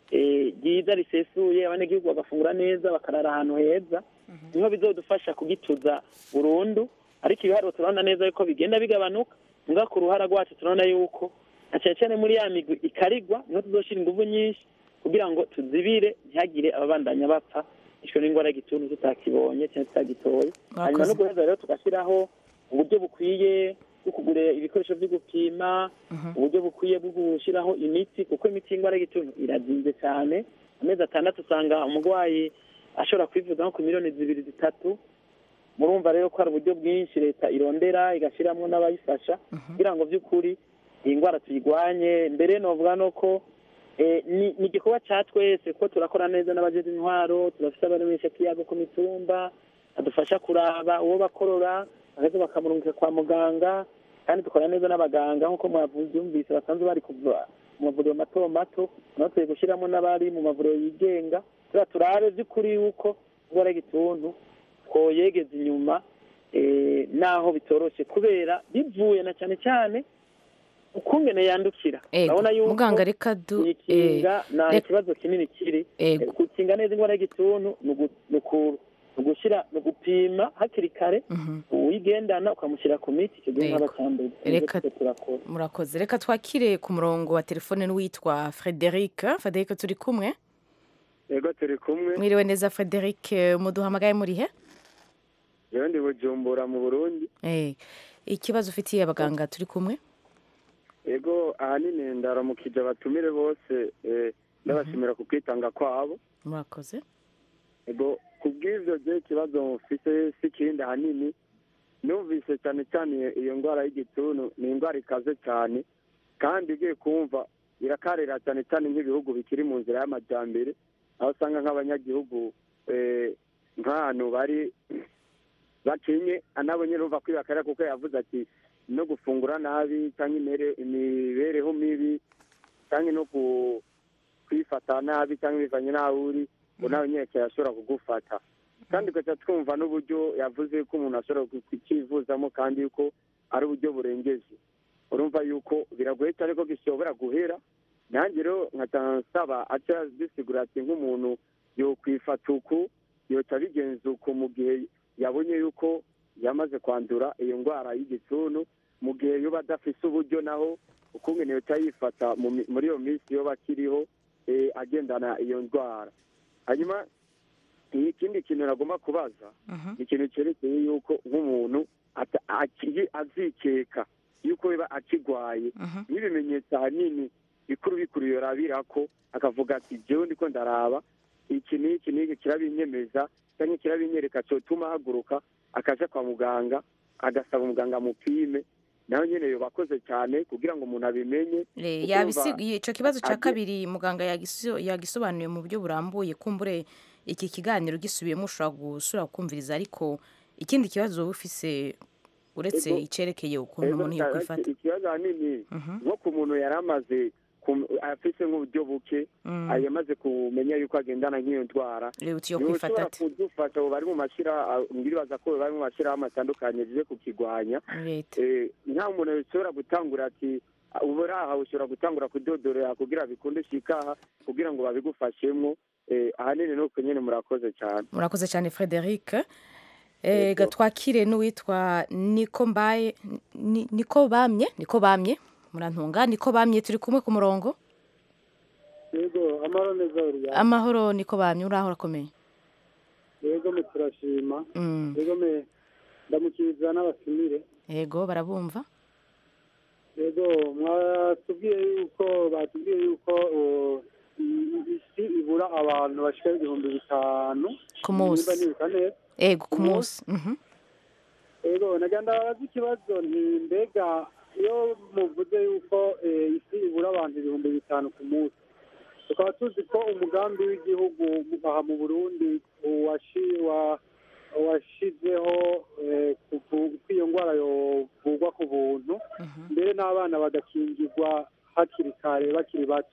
eh, ryiza risesuye abanyagihugu bagafungura neza bakarara ahantu heza niho bizodufasha kugituza burundu ariko ibiharuro turabona neza yuko bigenda bigabanuka mbwa ku ruhara rwacu turabona yuko na cyane cyane muri ya migwi ikarigwa niho tuzoshira ingufu nyinshi kugira ngo tuzibire ntihagire ababandanya bapfa ishwe n'indwara y'igituntu tutakibonye cyangwa tutagitoye hanyuma no guheza rero tugashyiraho uburyo bukwiye bwo kugura ibikoresho byo gupima uburyo bukwiye bwo gushyiraho imiti kuko imiti y'indwara y'igituntu irazinze cyane amezi atandatu usanga umurwayi ashobora kwivuza nko ku miliyoni zibiri zitatu murumva rero ko hari uburyo bwinshi leta irondera igashyiramo n'abayifasha kugira ngo by'ukuri iyi ndwara tuyirwanye mbere novuga no ko eh, ni ni igikorwa cya twese kuko turakora neza n'abajeje intwaro turafite abaremesha kiyago ku mitumba badufasha kuraba uwo bakorora bagaheza bakamurungika kwa muganga kandi dukora neza n'abaganga nk'uko mwabyumvise basanzwe bari kuva mu mavuriro mato mato naho tugiye gushyiramo n'abari mu mavuriro yigenga kugira turabe by'ukuri yuko indwara y'igituntu twoyegeza inyuma eh, naho bitoroshye kubera bivuye na cyane cyane ukungene yandukira Ego, urabona yuko muganga reka du ikinga nta reka- kibazo kinini kiri Ego. Eh, gukinga neza indwara y'igituntu ni ugu- ni uku- ni ugushyira ni ugupima hakiri kare uwigendana ukamushyira ku miti icyo gihe Ego. nk'aba cyambere Reka- turakora murakoze reka twakire ku murongo wa telefone n'uwitwa frederic frederic turi kumwe yego turi kumwe mwiriwe neza frederic muduhamagaye muri he yewe ndi bujumbura mu burundi Eh, ikibazo ufitiye abaganga turi kumwe yego ahanini ndaramukije abatumire bose eh, ndabashimira ku kwitanga kwabo murakoze yego ku bw'ibyo byo ikibazo mufite si ikindi ahanini numvise cyane cyane iyo ndwara y'igituntu ni indwara ikaze cyane kandi ugiye kumva irakarira cyane cyane nk'ibihugu bikiri mu nzira y'amajyambere aho usanga nk'abanyagihugu eh, nk'ahantu bari bakenye anabo nyine urumva kwibakarira kuko yavuze ati no gufungura nabi cyangwa imere- imibereho mibi cyangwa no ku- kwifata nabi cyangwa bivanye n'aho uri ngo nawe nyine cyashobora kugufata kandi ugaca twumva n'uburyo yavuze ko umuntu ashobora ku- kukivuzamo kandi yuko ari uburyo burengeje urumva yuko biragoye cyane ko gishobora guhera nanjye rero nkaca nsaba aca bisigura ati nk'umuntu yokwifata uku yoca abigenza uku mu gihe yabonye yuko yamaze kwandura iyo ndwara y'igituntu mu gihe yoba adafise uburyo naho ukungene yoca yifata mu mi- muri iyo minsi yoba akiriho eh, agendana iyo ndwara hanyuma ikindi kintu nagomba kubaza ni ikintu cyerekeye yuko nk'umuntu ata- aki- azikeka yuko biba akigwaye n'ibimenyetso ahanini bikuru bikuru yorabira ko akavuga ati jewe ndiko ndaraba iki n'iki n'iki kirabinyemeza cyangwa kirabinyereka cyotuma ahaguruka akaja kwa muganga agasaba umuganga amupime nawe nyene yoba akoze cyane kugira ngo umuntu abimenye Eh, kuko yabisi- urumva ico kibazo ca agiye- kabiri muganga yagiso- yagisobanuye mu buryo burambuye kumbure iki kiganiro gisubiyemo ushobora gusubira kumviriza ariko ikindi kibazo wowe ufise uretse Ego. icerekeye ukuntu Ego, umuntu nta- yokwifata ikibazo ahanini nko ku muntu yari amaze kum- afise nk'uburyo buke Mm. yamaze kumenya yuko agendana nk'iyo ndwara Rero uti yo niwe kwifata ushobora ate? kudufasha abo bari mu mashira mbiribaza ko bari mu mashirahamwe atandukanye zije kukigwanya leta Eh, nta muntu ushobora gutangura ati ubu uri aha ushobora gutangura kudodorera kugira bikunde shikaha kugira ngo babigufashemwo Eh, ahanini ni uko nyine murakoze cyane murakoze cyane frederic Eh, ga twakire n'uwitwa niko mbaye Ni- niko bamye niko bamye murantunga niko bamye turi kumwe ku murongo yego amahoro neza uriya amahoro niko bamye uraho urakomeye yego me turashima Mm. yego me ndamukiriza n'abatumire yego barabumva yego mwatubwiye yuko batubwiye yuko uh, i- isi ibura abantu bashika ibihumbi bitanu Ku munsi. nimba nibuka neza yego ku Ku munsi Mhm. yego nagenda babaza ikibazo nti mbega iyo muvuze yuko eh, isi ibura abantu ibihumbi bitanu ku munsi tukaba tuzi ko umugambi w'igihugu aha mu burundi washi- wa- washizeho eh, kuvu- ko iyo ndwara yovugwa ku buntu mbere n'abana bagakingirwa hakiri kare bakiri bato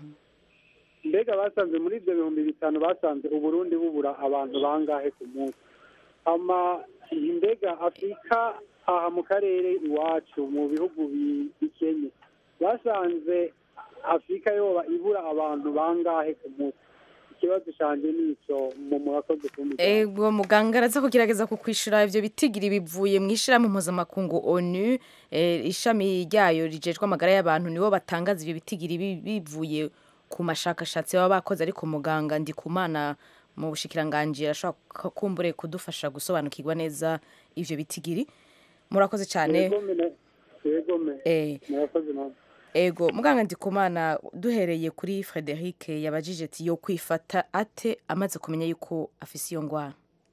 mbega basanze muri ibyo bihumbi bitanu basanze uburundi bubura abantu bangahe ku munsi ama mbega afurika aha mu karere iwacu mu bihugu bi- bikenye basanze afurika yoba ibura abantu bangahe ku munsi ikibazo canje nico mu murakoze kumbi ego muganga araza kugerageza kukwishura ivyo bitigiri bivuye mu ishirahamwe mpuzamakungu onu eh, ishami ryayo rijejwe amagara y'abantu nibo batangaza ivyo bitigiri bi- bivuye ku mashakashatsi baba bakoze ariko muganga ndikumana mu bushikiranganji arashobora ku- kumbure kudufasha gusobanukirwa neza ivyo bitigiri murakoze cyane yegome Eh. murakoze nawe ego muganga ndikumana duhereye kuri frederic yabajije ati yo kwifata ate amaze kumenya yuko afise iyo ngwara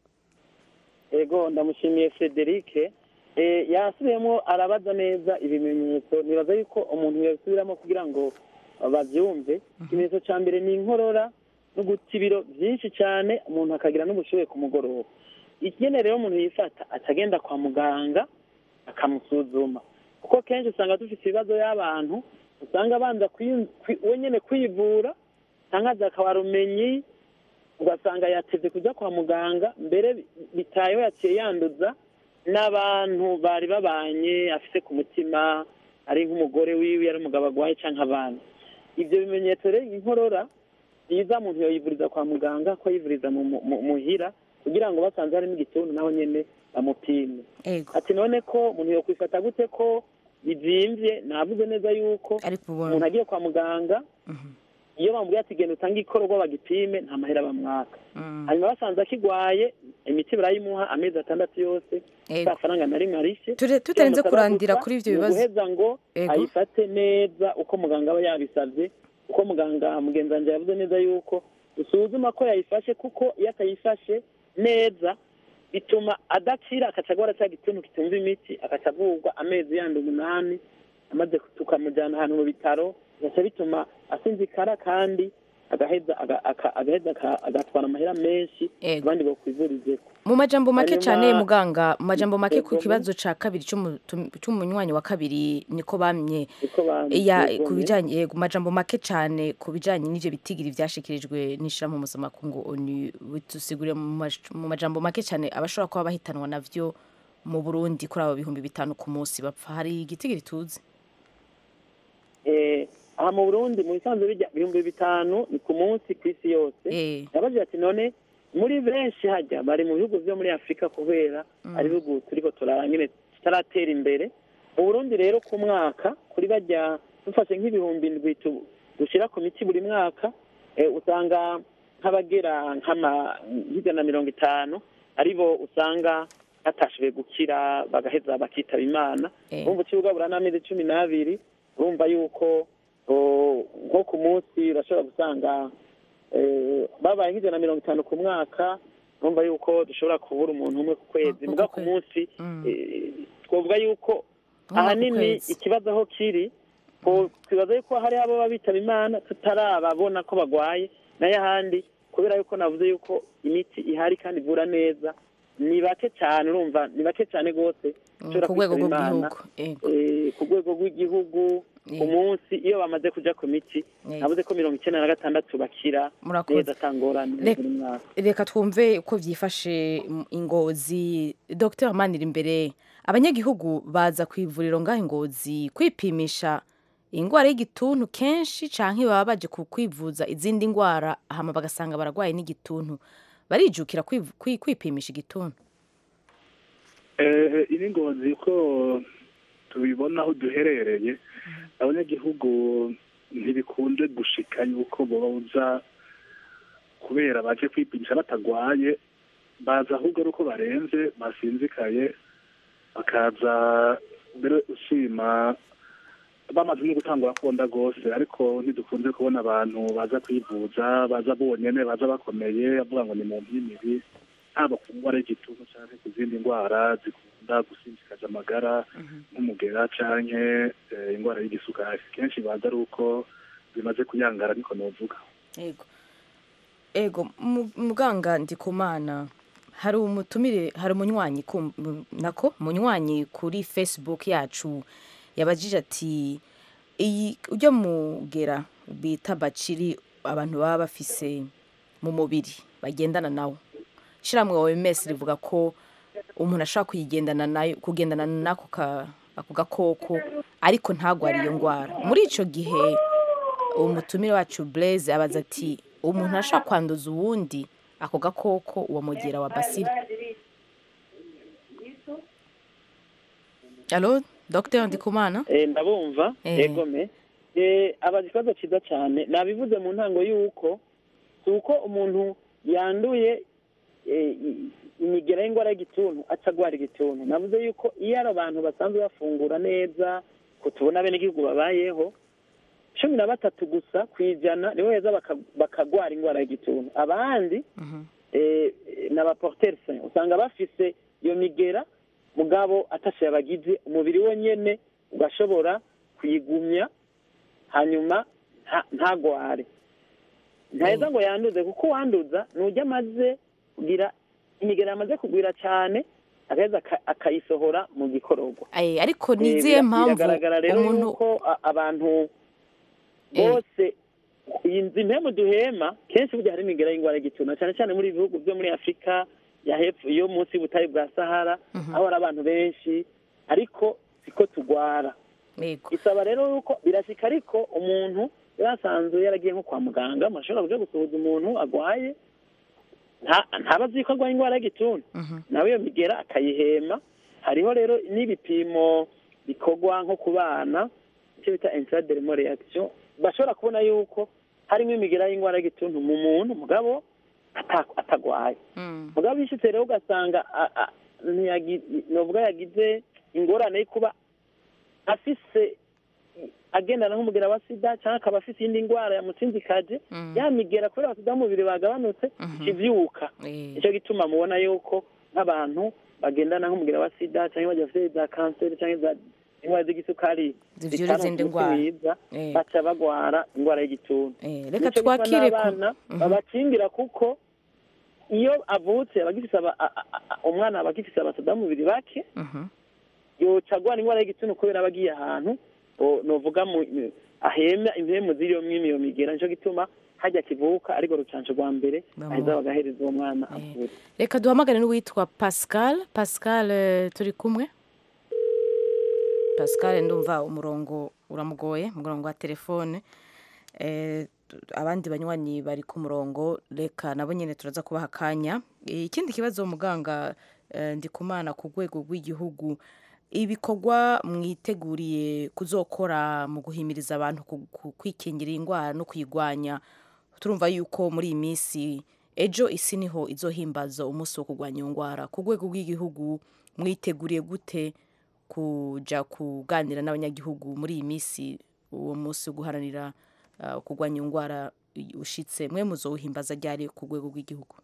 ego ndamushimiye frederic Eh, yasubiyemo arabaza neza ibimenyetso nibaza yuko umuntu yasubiramo kugira ngo babyumve ikimenyetso cya mbere ni inkorora no guta ibiro byinshi cyane umuntu akagira n'ubushyuhe ku mugoroba ikigene rero umuntu yifata atagenda kwa muganga akamusuzuma kuko kenshi usanga dufite ibibazo y'abantu usanga abanza kwi- kwi- we nyine kwivura cyangwa akaba rumenyi ugasanga yateze kujya kwa muganga mbere bi- bitayeho yaciye yanduza n'abantu bari babanye afite ku mutima ari nk'umugore wiwe ari umugabo arwaye cyangwa abana ibyo bimenyetso rero inkorora byiza umuntu yoyivuriza kwa muganga ko yivuriza mu- mu- mu- muhira kugira ngo basanze harimo igituntu naho nyine bamupime ati none ko umuntu yokwifata gute ko bibyimbye navuze neza yuko umuntu agiye kwa muganga iyo bamubwiye ati genda utange ikorwa bagipime nta mahera bamwaka hanyuma basanze akigwaye imiti barayimuha amezi atandatu yose Ego. nta faranga na rimwe arishe Ture- tutarinze kurandira kuri ivyo bibazo. guheza ngo Ego. ayifate neza uko muganga aba yabisabye uko muganga mugenzi wanjye yavuze neza yuko usuzuma ko yayifashe kuko iyo atayifashe neza bituma adakira akaca agora cya gituntu kitumva imiti akaca avurwa amezi yandi umunani amaze tukamujyana ahantu mu bitaro bigaca bituma asinzikara kandi agaheza aga- aka- agaheza aka- agatwara amahera menshi abandi bakwivurizeko mu majambo make Hanyuma- cyane muganga mu majambo make ku Ego. kibazo ca kabiri c'umu- tum- c'umunywanyi wa kabiri niko bamye Niko bamye, ya ego, ku ne. bijanye yego majambo make cyane ku bijanye n'ivyo bitigiri vyashikirijwe n'ishirahamwe mpuzamakungu onu bitusigurire mu maj- mu majambo make cyane abashobora kuba bahitanwa navyo mu burundi kuri abo bihumbi bitanu ku munsi bapfa hari igitigiri tuzi Eh, aha mu burundi mu bisanzwe bijya ibihumbi bitanu ni ku munsi ku isi yose yabajije ati none muri benshi hajya bari mu bihugu byo muri afurika kubera ari ibihugu turiko turara nyine tutaratera imbere mu burundi rero ku mwaka kuri bajya dufashe nk'ibihumbi ndwi tu- dushira ku miti buri mwaka eh, usanga nk'abagera nk'ama nk'ijana na mirongo itanu aribo usanga batashoboye gukira bagaheza bakitaba imana Eh. urumva ucibugabura n'amezi cumi n'abiri urumva yuko o, nko ku munsi urashobora gusanga eh, babaye nk'ijana na mirongo itanu ku mwaka urumva yuko dushobora kubura umuntu umwe ku kwezi muga ku munsi eh, twavuga yuko Umwe ku ahanini kwezi. ikibazo aho kiri ko twibaza yuko hari abo baba bitaba imana tutarababona ko bagwaye nayo ahandi kubera yuko navuze yuko imiti ihari kandi ivura neza ni bake cyane urumva ni bake cyane rwose ushobora ku rwego kwitaba Imana. rw'igihugu Eh, ku rwego rw'igihugu ku munsi iyo bamaze kuja ku miti navuze ko mirongo icyenda na gatandatu bakira Murakoze. neza atangorane Rek- buri mwaka reka twumve uko byifashe mu ingozi dr manira imbere abanyagihugu baza ku ivuriro ngaho ingozi kwipimisha indwara y'igituntu kenshi canke baba baje ku- kwivuza izindi ndwara hama bagasanga baragwaye n'igituntu barijukira kwiv- kwi- kwipimisha igituntu Eh, ini ngozi ko tubibona aho duherereye abanyagihugu ntibikunze gushika yuko boza kubera baje kwipimisha batagwaye baza ahubwo ari uko barenze basinzikaye bakaza mbere ushima bamaze no gutangura konda rwose ariko ntidukunze kubona abantu baza kwivuza baza bonyene baza bakomeye avuga ngo ni mu mpimiri haba ku ndwara y'igituntu cyangwa ku zindi ndwara zikunda gusinzikaza amagara nk'umugera canke eh, indwara y'igisukari kenshi baza ari uko bimaze kuyangara niko novuga ego ego mu- muganga ndikumana hari umutumire hari umunywanyi ku- mu- nako umunywanyi kuri facebook yacu yabajije ati iyi ujya mugera bita baciri abantu baba bafise mu mubiri bagendana nawo ishyirahamwe OMS rivuga ko umuntu ashobora kuyigendana nayo kugendana n'ako ka- ako gakoko ariko ntagware iyo ndwara muri icyo gihe umutumire wacu Blaise abaza ati umuntu arashobora kwanduza uwundi ako gakoko uwo mugera wa basile alo dr ndikumana Eh, ndabumva Eh. egome Eh, abaza ikibazo cyiza cyane nabivuze mu ntango y'uko si uko umuntu yanduye eh, i- imigera y'indwara y'igituntu aca agwara igituntu navuze yuko iyo ari abantu basanzwe bafungura neza ko tubona bene igihugu babayeho cumi na batatu gusa ku ijana nibo heza baka- bakagwara indwara y'igituntu abandi eh, ni abaporteri sain usanga bafise iyo migera mugabo atashe yabagize umubiri wonyene ugashobora kuyigumya hanyuma nta- ntagware ntaheza ngo yanduze kuko uwanduza nujya amaze kugira imigera yamaze kugwira cyane agaheza aka- akayisohora mu gikororwa Eh, ariko Eh, ni izihe bira- mpamvu biragaragara rero umuntu yuko a- abantu bose iyi nzu impemu duhema kenshi burya hari imigera y'indwara y'igituntu cyane cyane muri ibi bihugu byo muri afurika ya hepfo yo munsi y'ubutayu bwa sahara aho hari abantu benshi ariko siko tugwara isaba rero yuko birashyika ariko umuntu yasanzwe yaragiye nko kwa muganga umuntu ashobora kuja gusuhuza umuntu agwaye nta- ntaba azi ko arwaye indwara y'igituntu nawe iyo migera akayihema hariho rero n'ibipimo bikorwa nko ku bana icyo bita intradermal reaction bashobora kubona yuko harimo imigera y'indwara y'igituntu mu muntu mugabo ata- atagwaye mugabo bishitse rero ugasanga a- a- ntiyagi- novuga yagize ingorane yo kuba afise agendana nk'umugera wa sida cyangwa akaba afise iyindi ndwara yamutsinzikaje yamigera kubera abasida b'umubiri bagabanutse ikivyuka nicyo gituma mubona yuko nk'abantu bagendana nk'umugera wa sida cyangwa bagiye bafite za kanseri cyangwa za indwara z'igisukari Zivyura zitanga izindi umuti ndwara. mwiza Eh. baca bagwara indwara y'igituntu reka Nico gituma twakire ku- n'abana Mhm. babakingira kuko iyo avutse aba agifise aba- a- a- a- umwana aba agifise abasida b'umubiri bake yoca agwara indwara y'igituntu kubera aba agiye ahantu o- novuga mu mu- ahema impemu ziriyo mwimi iyo migera nico gituma hajya kivuka ariko rucanco rwa mbere Bamu- aheza bagahereza uwo mwana avutse reka duhamagare n'uwitwa pascal pascal eh, turi kumwe pascal ndumva umurongo uramugoye umurongo wa telefone Eh, tu- abandi banywanyi bari ku murongo reka nabo nyine turaza kubaha akanya Eh, ikindi kibazo muganga eh, ndikumana ku rwego rw'igihugu ibikorwa mwiteguriye kuzokora mu guhimiriza abantu ku- ku- kwikingira iyi ndwara no kuyirwanya turumva yuko muri iyi minsi ejo isi niho izohimbaza umunsi wo kurwanya iyo ndwara ku rwego rw'igihugu mwiteguriye gute kuja kuganira n'abanyagihugu muri iyi minsi uwo munsi wo guharanira uh, kurwanya iyo ndwara ushitse mwe muzowuhimbaza ryari ku rwego rw'igihugu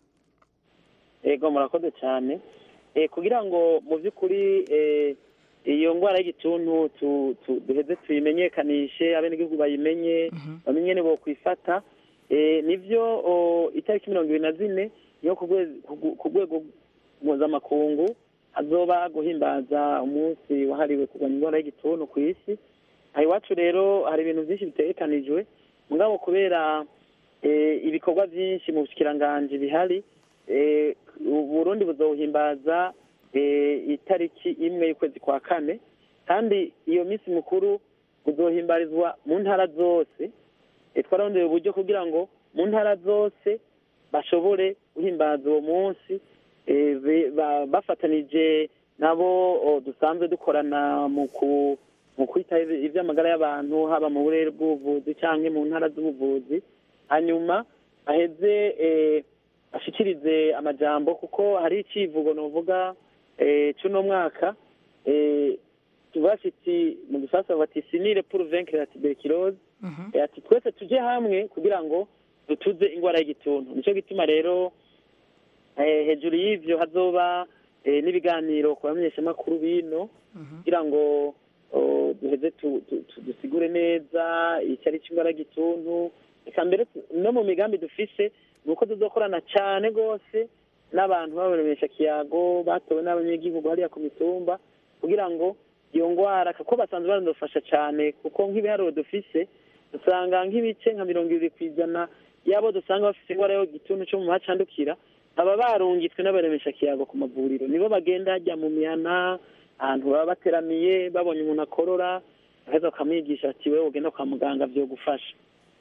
ego murakoze cyane Eh, kugira ngo mu by'ukuri eh, iyo ndwara y'igituntu tu- tu- duheze tuyimenyekanishe abenegihugu bayimenye bamenye ni bokwifata Eh, nivyo o, itariki mirongo ibiri na zine niyo ku rwe- ku gu- ku rwego mpuzamakungu hazoba guhimbaza umunsi wahariwe kurwanya indwara y'igituntu ku isi aha iwacu rero hari ibintu byinshi bitegekanijwe mugabo kubera eh, ibikorwa byinshi mu bushikiranganji bihari eh, uburundi buzowuhimbaza eh, itariki imwe y'ukwezi kwa kane kandi iyo minsi mukuru uzohimbarizwa mu ntara zose Eh, twararondeye uburyo kugira ngo mu ntara zose bashobore guhimbaza uwo munsi eh, be- ba- bafatanije nabo o, dusanzwe dukorana mu ku mu kwita iby- iby'amagara y'abantu haba mu burere bw'ubuvuzi cyangwa mu ntara z'ubuvuzi hanyuma aheze eh, ashikirize amajambo kuko hari icivugo novuga eh, c'uno mwaka eh, kivuga kiti mu gifaransa bati sinire pour vaincre la tuberculose Eh, ati twese tuje hamwe kugira ngo dutuze indwara y'igituntu nico gituma rero eh, hejuru y'ivyo hazoba eh, n'ibiganiro ku bamenyeshamakuru bino kugira ngo oh, duheze tu- tu- tu- dusigure neza icyo ari cy'indwara y'igituntu eka mbere tu- no mu migambi dufise ni uko tuzokorana cyane rwose n'abantu b'abaremesha kiyago batowe n'abanyagihugu hariya ku mitumba kugira ngo iyo ndwara kuko basanzwe banadufasha cyane kuko nk'ibiharuro dufise dusanga nk'ibice nka mirongo ibiri ku ijana y'abo dusanga bafite indwara y'igituntu cyo mu hacandukira baba barungitswe n'abaremesha kiyago ku mavuriro nibo bagenda hajya mu mihana ahantu baba bateramiye babonye umuntu akorora bagaheza bakamwigisha ati wewe ugenda kwa muganga vyogufasha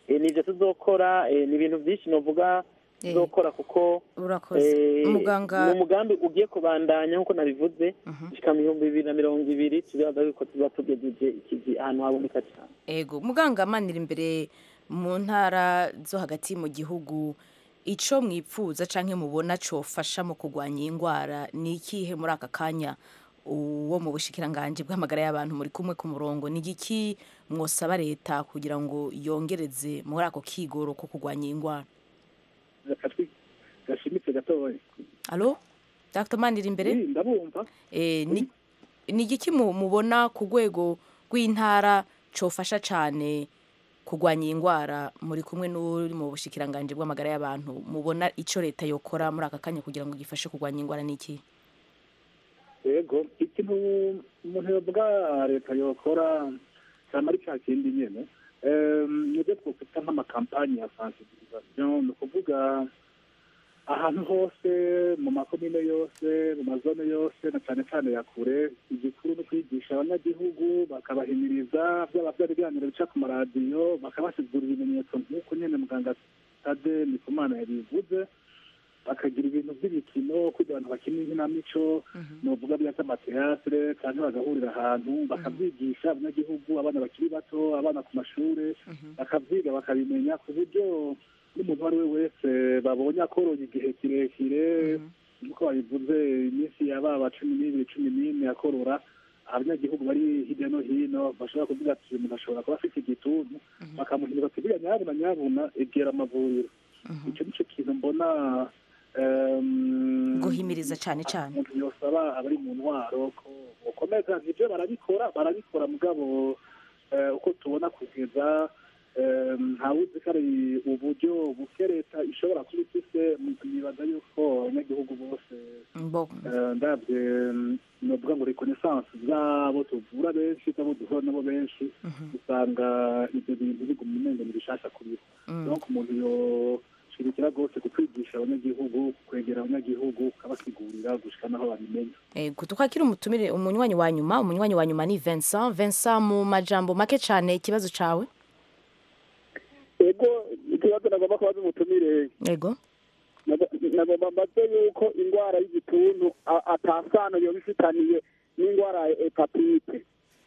eh, nivyo tuzokora eh, ni ibintu byinshi novuga Eh, tuzokora kuko urakoze eh, umuganga ni umugambi ugiye kubandanya nk'uko nabivuze gushika mu bihumbi bibiri na mirongo ibiri tuzaza yuko tuba tugejeje ikivi ahantu haboneka cyane ego muganga amanira imbere mu ntara zo hagati mu gihugu ico mwipfuza canke mubona cofasha mu kurwanya iyi ndwara ni ikihe muri aka kanya uwo mu bushikiranganji bw'amagara y'abantu muri kumwe ku murongo ni igiki mwosaba leta kugira ngo yongereze muri ako kigoro ko kurwanya iyi ndwara akatwi gashimitse gatoya alo dr manira imbere Eh, ndabumva Eh, ni ni igiki mu- mubona ku rwego rw'intara cofasha cane kurwanya iyi ndwara muri kumwe n'uri mu bushikiranganji bw'amagara y'abantu mubona ico leta yokora muri aka kanya kugira ngo gifashe kurwanya indwara ni iki yego ikintu umuntu yovuga leta yokora cyane ari cya kindi nyine Em, nibyo twakwita nk'amakampani ya sensibilisation ni ukuvuga ahantu hose mu makomine yose mu mazone yose na cyane cyane ya kure igikuru ni kwigisha abanyagihugu bakabahimiriza byaba byari ibiganiro bica ku maradiyo bakabasigurira ibimenyetso nk'uko nyine muganga tade ndikumana yabivuze bakagira ibintu by'imikino kugira abantu bakina inkinamico nuvuga bya amateatre cyangwa bagahurira ahantu bakabyigisha abanyagihugu abana bakiri bato abana ku mashuri bakabyiga bakabimenya ku buryo n'umuntu uwo ari we wese babonye akoroye igihe kirekire nk'uko babivuze iminsi yababa cumi n'ibiri cumi n'ine akorora abanyagihugu bari hirya no hino bashobora kuvuga ati uyu muntu ashobora kuba afite igituntu bakamuhindura ati buriya nyabuna nyabuna egera amavuriro icyo nicyo kintu mbona em, guhimiriza cane cane umuntu yosaba abari mu ntwaro ko bokomeza nibyo barabikora barabikora mugabo eh, uko tubona kugeza em, ntawuzi ko ari uburyo buke leta ishobora kuba ifise nibaza yuko abanyagihugu bose Bo- eh, ndabye em, novuga ngo reconnaissance z'abo tuvura benshi z'abo duhura nabo benshi usanga ibyo bintu biguma umengo ni bishasha kuri bo donc umuntu yoshirikira rwose kutwigisha abanyagihugu kwegera abanyagihugu ukabasigurira gushika naho babimenya ego tukakira umutumire umunywanyi wa nyuma umunywanyi wa nyuma ni Vincent Vincent mu majambo make cane ikibazo cawe ego ikibazo nagomba kubaza umutumire ego Nago- nagomba mbaze yuko indwara y'igituntu a- atasano yoba ifitaniye n'indwara ya hepatite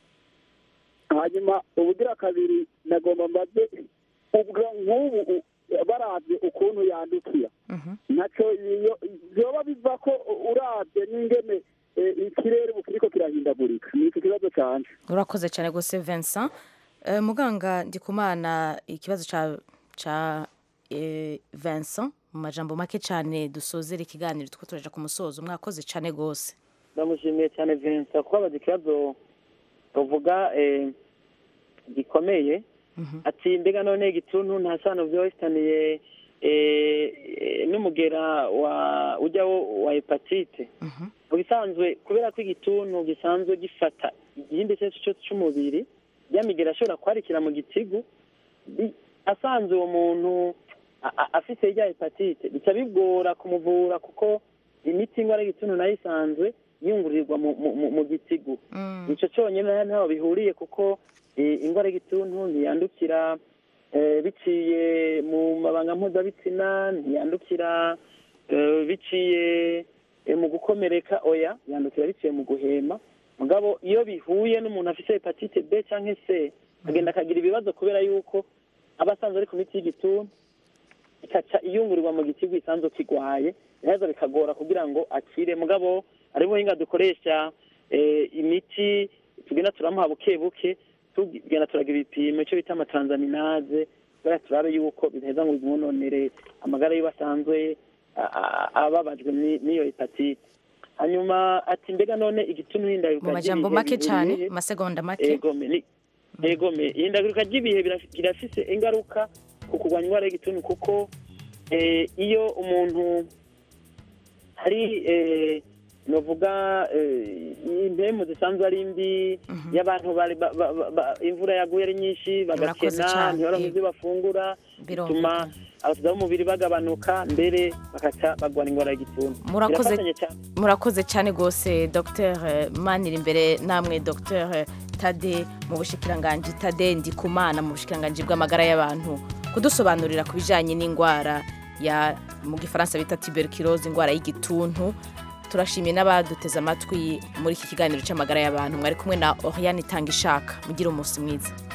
hanyuma ubugira kabiri nagomba mbaze ubwo nk'ubu u- baravye ukuntu yandukira ntaco iyo vyoba biva ko uravye n'ingene eh, ikirere ubu kiriko kirahindagurika ni iki kibazo canje urakoze cyane rwose Vincent Eh, muganga ndikumana ikibazo ca ca eh, Vincent mu majambo make cyane dusozera ikiganiro tuko turaja ku musozo mwakoze cyane rwose ndamushimiye cyane Vincent kubabaza ikibazo bavuga eh, gikomeye ati mbega none igituntu nta sano vyoba bifitaniye eh, eh, n'umugera wa ujyawo wa hepatite mu bisanzwe kubera ko igituntu gisanzwe gifata igihimba icyo ari cyo cyose cy'umubiri yamigera ashobora kwarikira mu gitigu bi- asanze uwo muntu a- a- afise irya hepatite bica bigora kumuvura kuko imiti ingwara y'igituntu nayo isanzwe yungururirwa mu, mu, mu, mu gitigu nico cyonyine ntaho bihuriye kuko eh, ingwara y'igituntu ntiyandukira eh, biciye mu mabanga mpuzabitsina ntiyandukira eh, biciye eh, mu gukomereka oya yandukira biciye mu guhema mugabo iyo bihuye n'umuntu afite hepatite b cyangwa c agenda akagira ibibazo kubera yuko aba asanzwe ari ku miti y'igituntu ikaca iyungurirwa mu gitigu isanzwe kigwaye neza bikagora kugira ngo akire mugabo ari buhinga dukoresha eh, imiti tugenda turamuha buke buke tugenda turaga ibipimo icyo bita amatransaminaze kubera turabe yuko bidaheza ngo bimwononere amagara yiwe asanzwe a- a- ababajwe ni- n'iyo hepatite hanyuma ati mbega none igituntu n'indaruka mu majambo ry'ibihe make cyane bihuriye he? amasegonda make egome ni egome ihindagurika ry'ibihe biraf- birafise ingaruka ku kurwanya indwara y'igituntu kuko eh, iyo umuntu hari eh, novuga eh, impemu zisanzwe ari mbi y'abantu bari ba- ba- ba- ba- imvura yaguye ari nyinshi Murakoze bagakena cane, ntibaronke yego. ibyo bafungura Birumvikana. bituma abasirikare b'umubiri bagabanuka mbere bakaca bagwara indwara y'igituntu murakoze Birafatanye cyane. murakoze cyane rwose dr manira imbere namwe dr tade mu bushikiranganji tade ndikumana mu bushikiranganji bw'amagara y'abantu kudusobanurira ku bijyanye n'indwara ya mu gifaransa bita tuberculose indwara y'igituntu turashimiye n'abaduteze amatwi muri iki kiganiro cy'amagara y'abantu mwari kumwe na Oriane Itanga ishaka mugire umunsi mwiza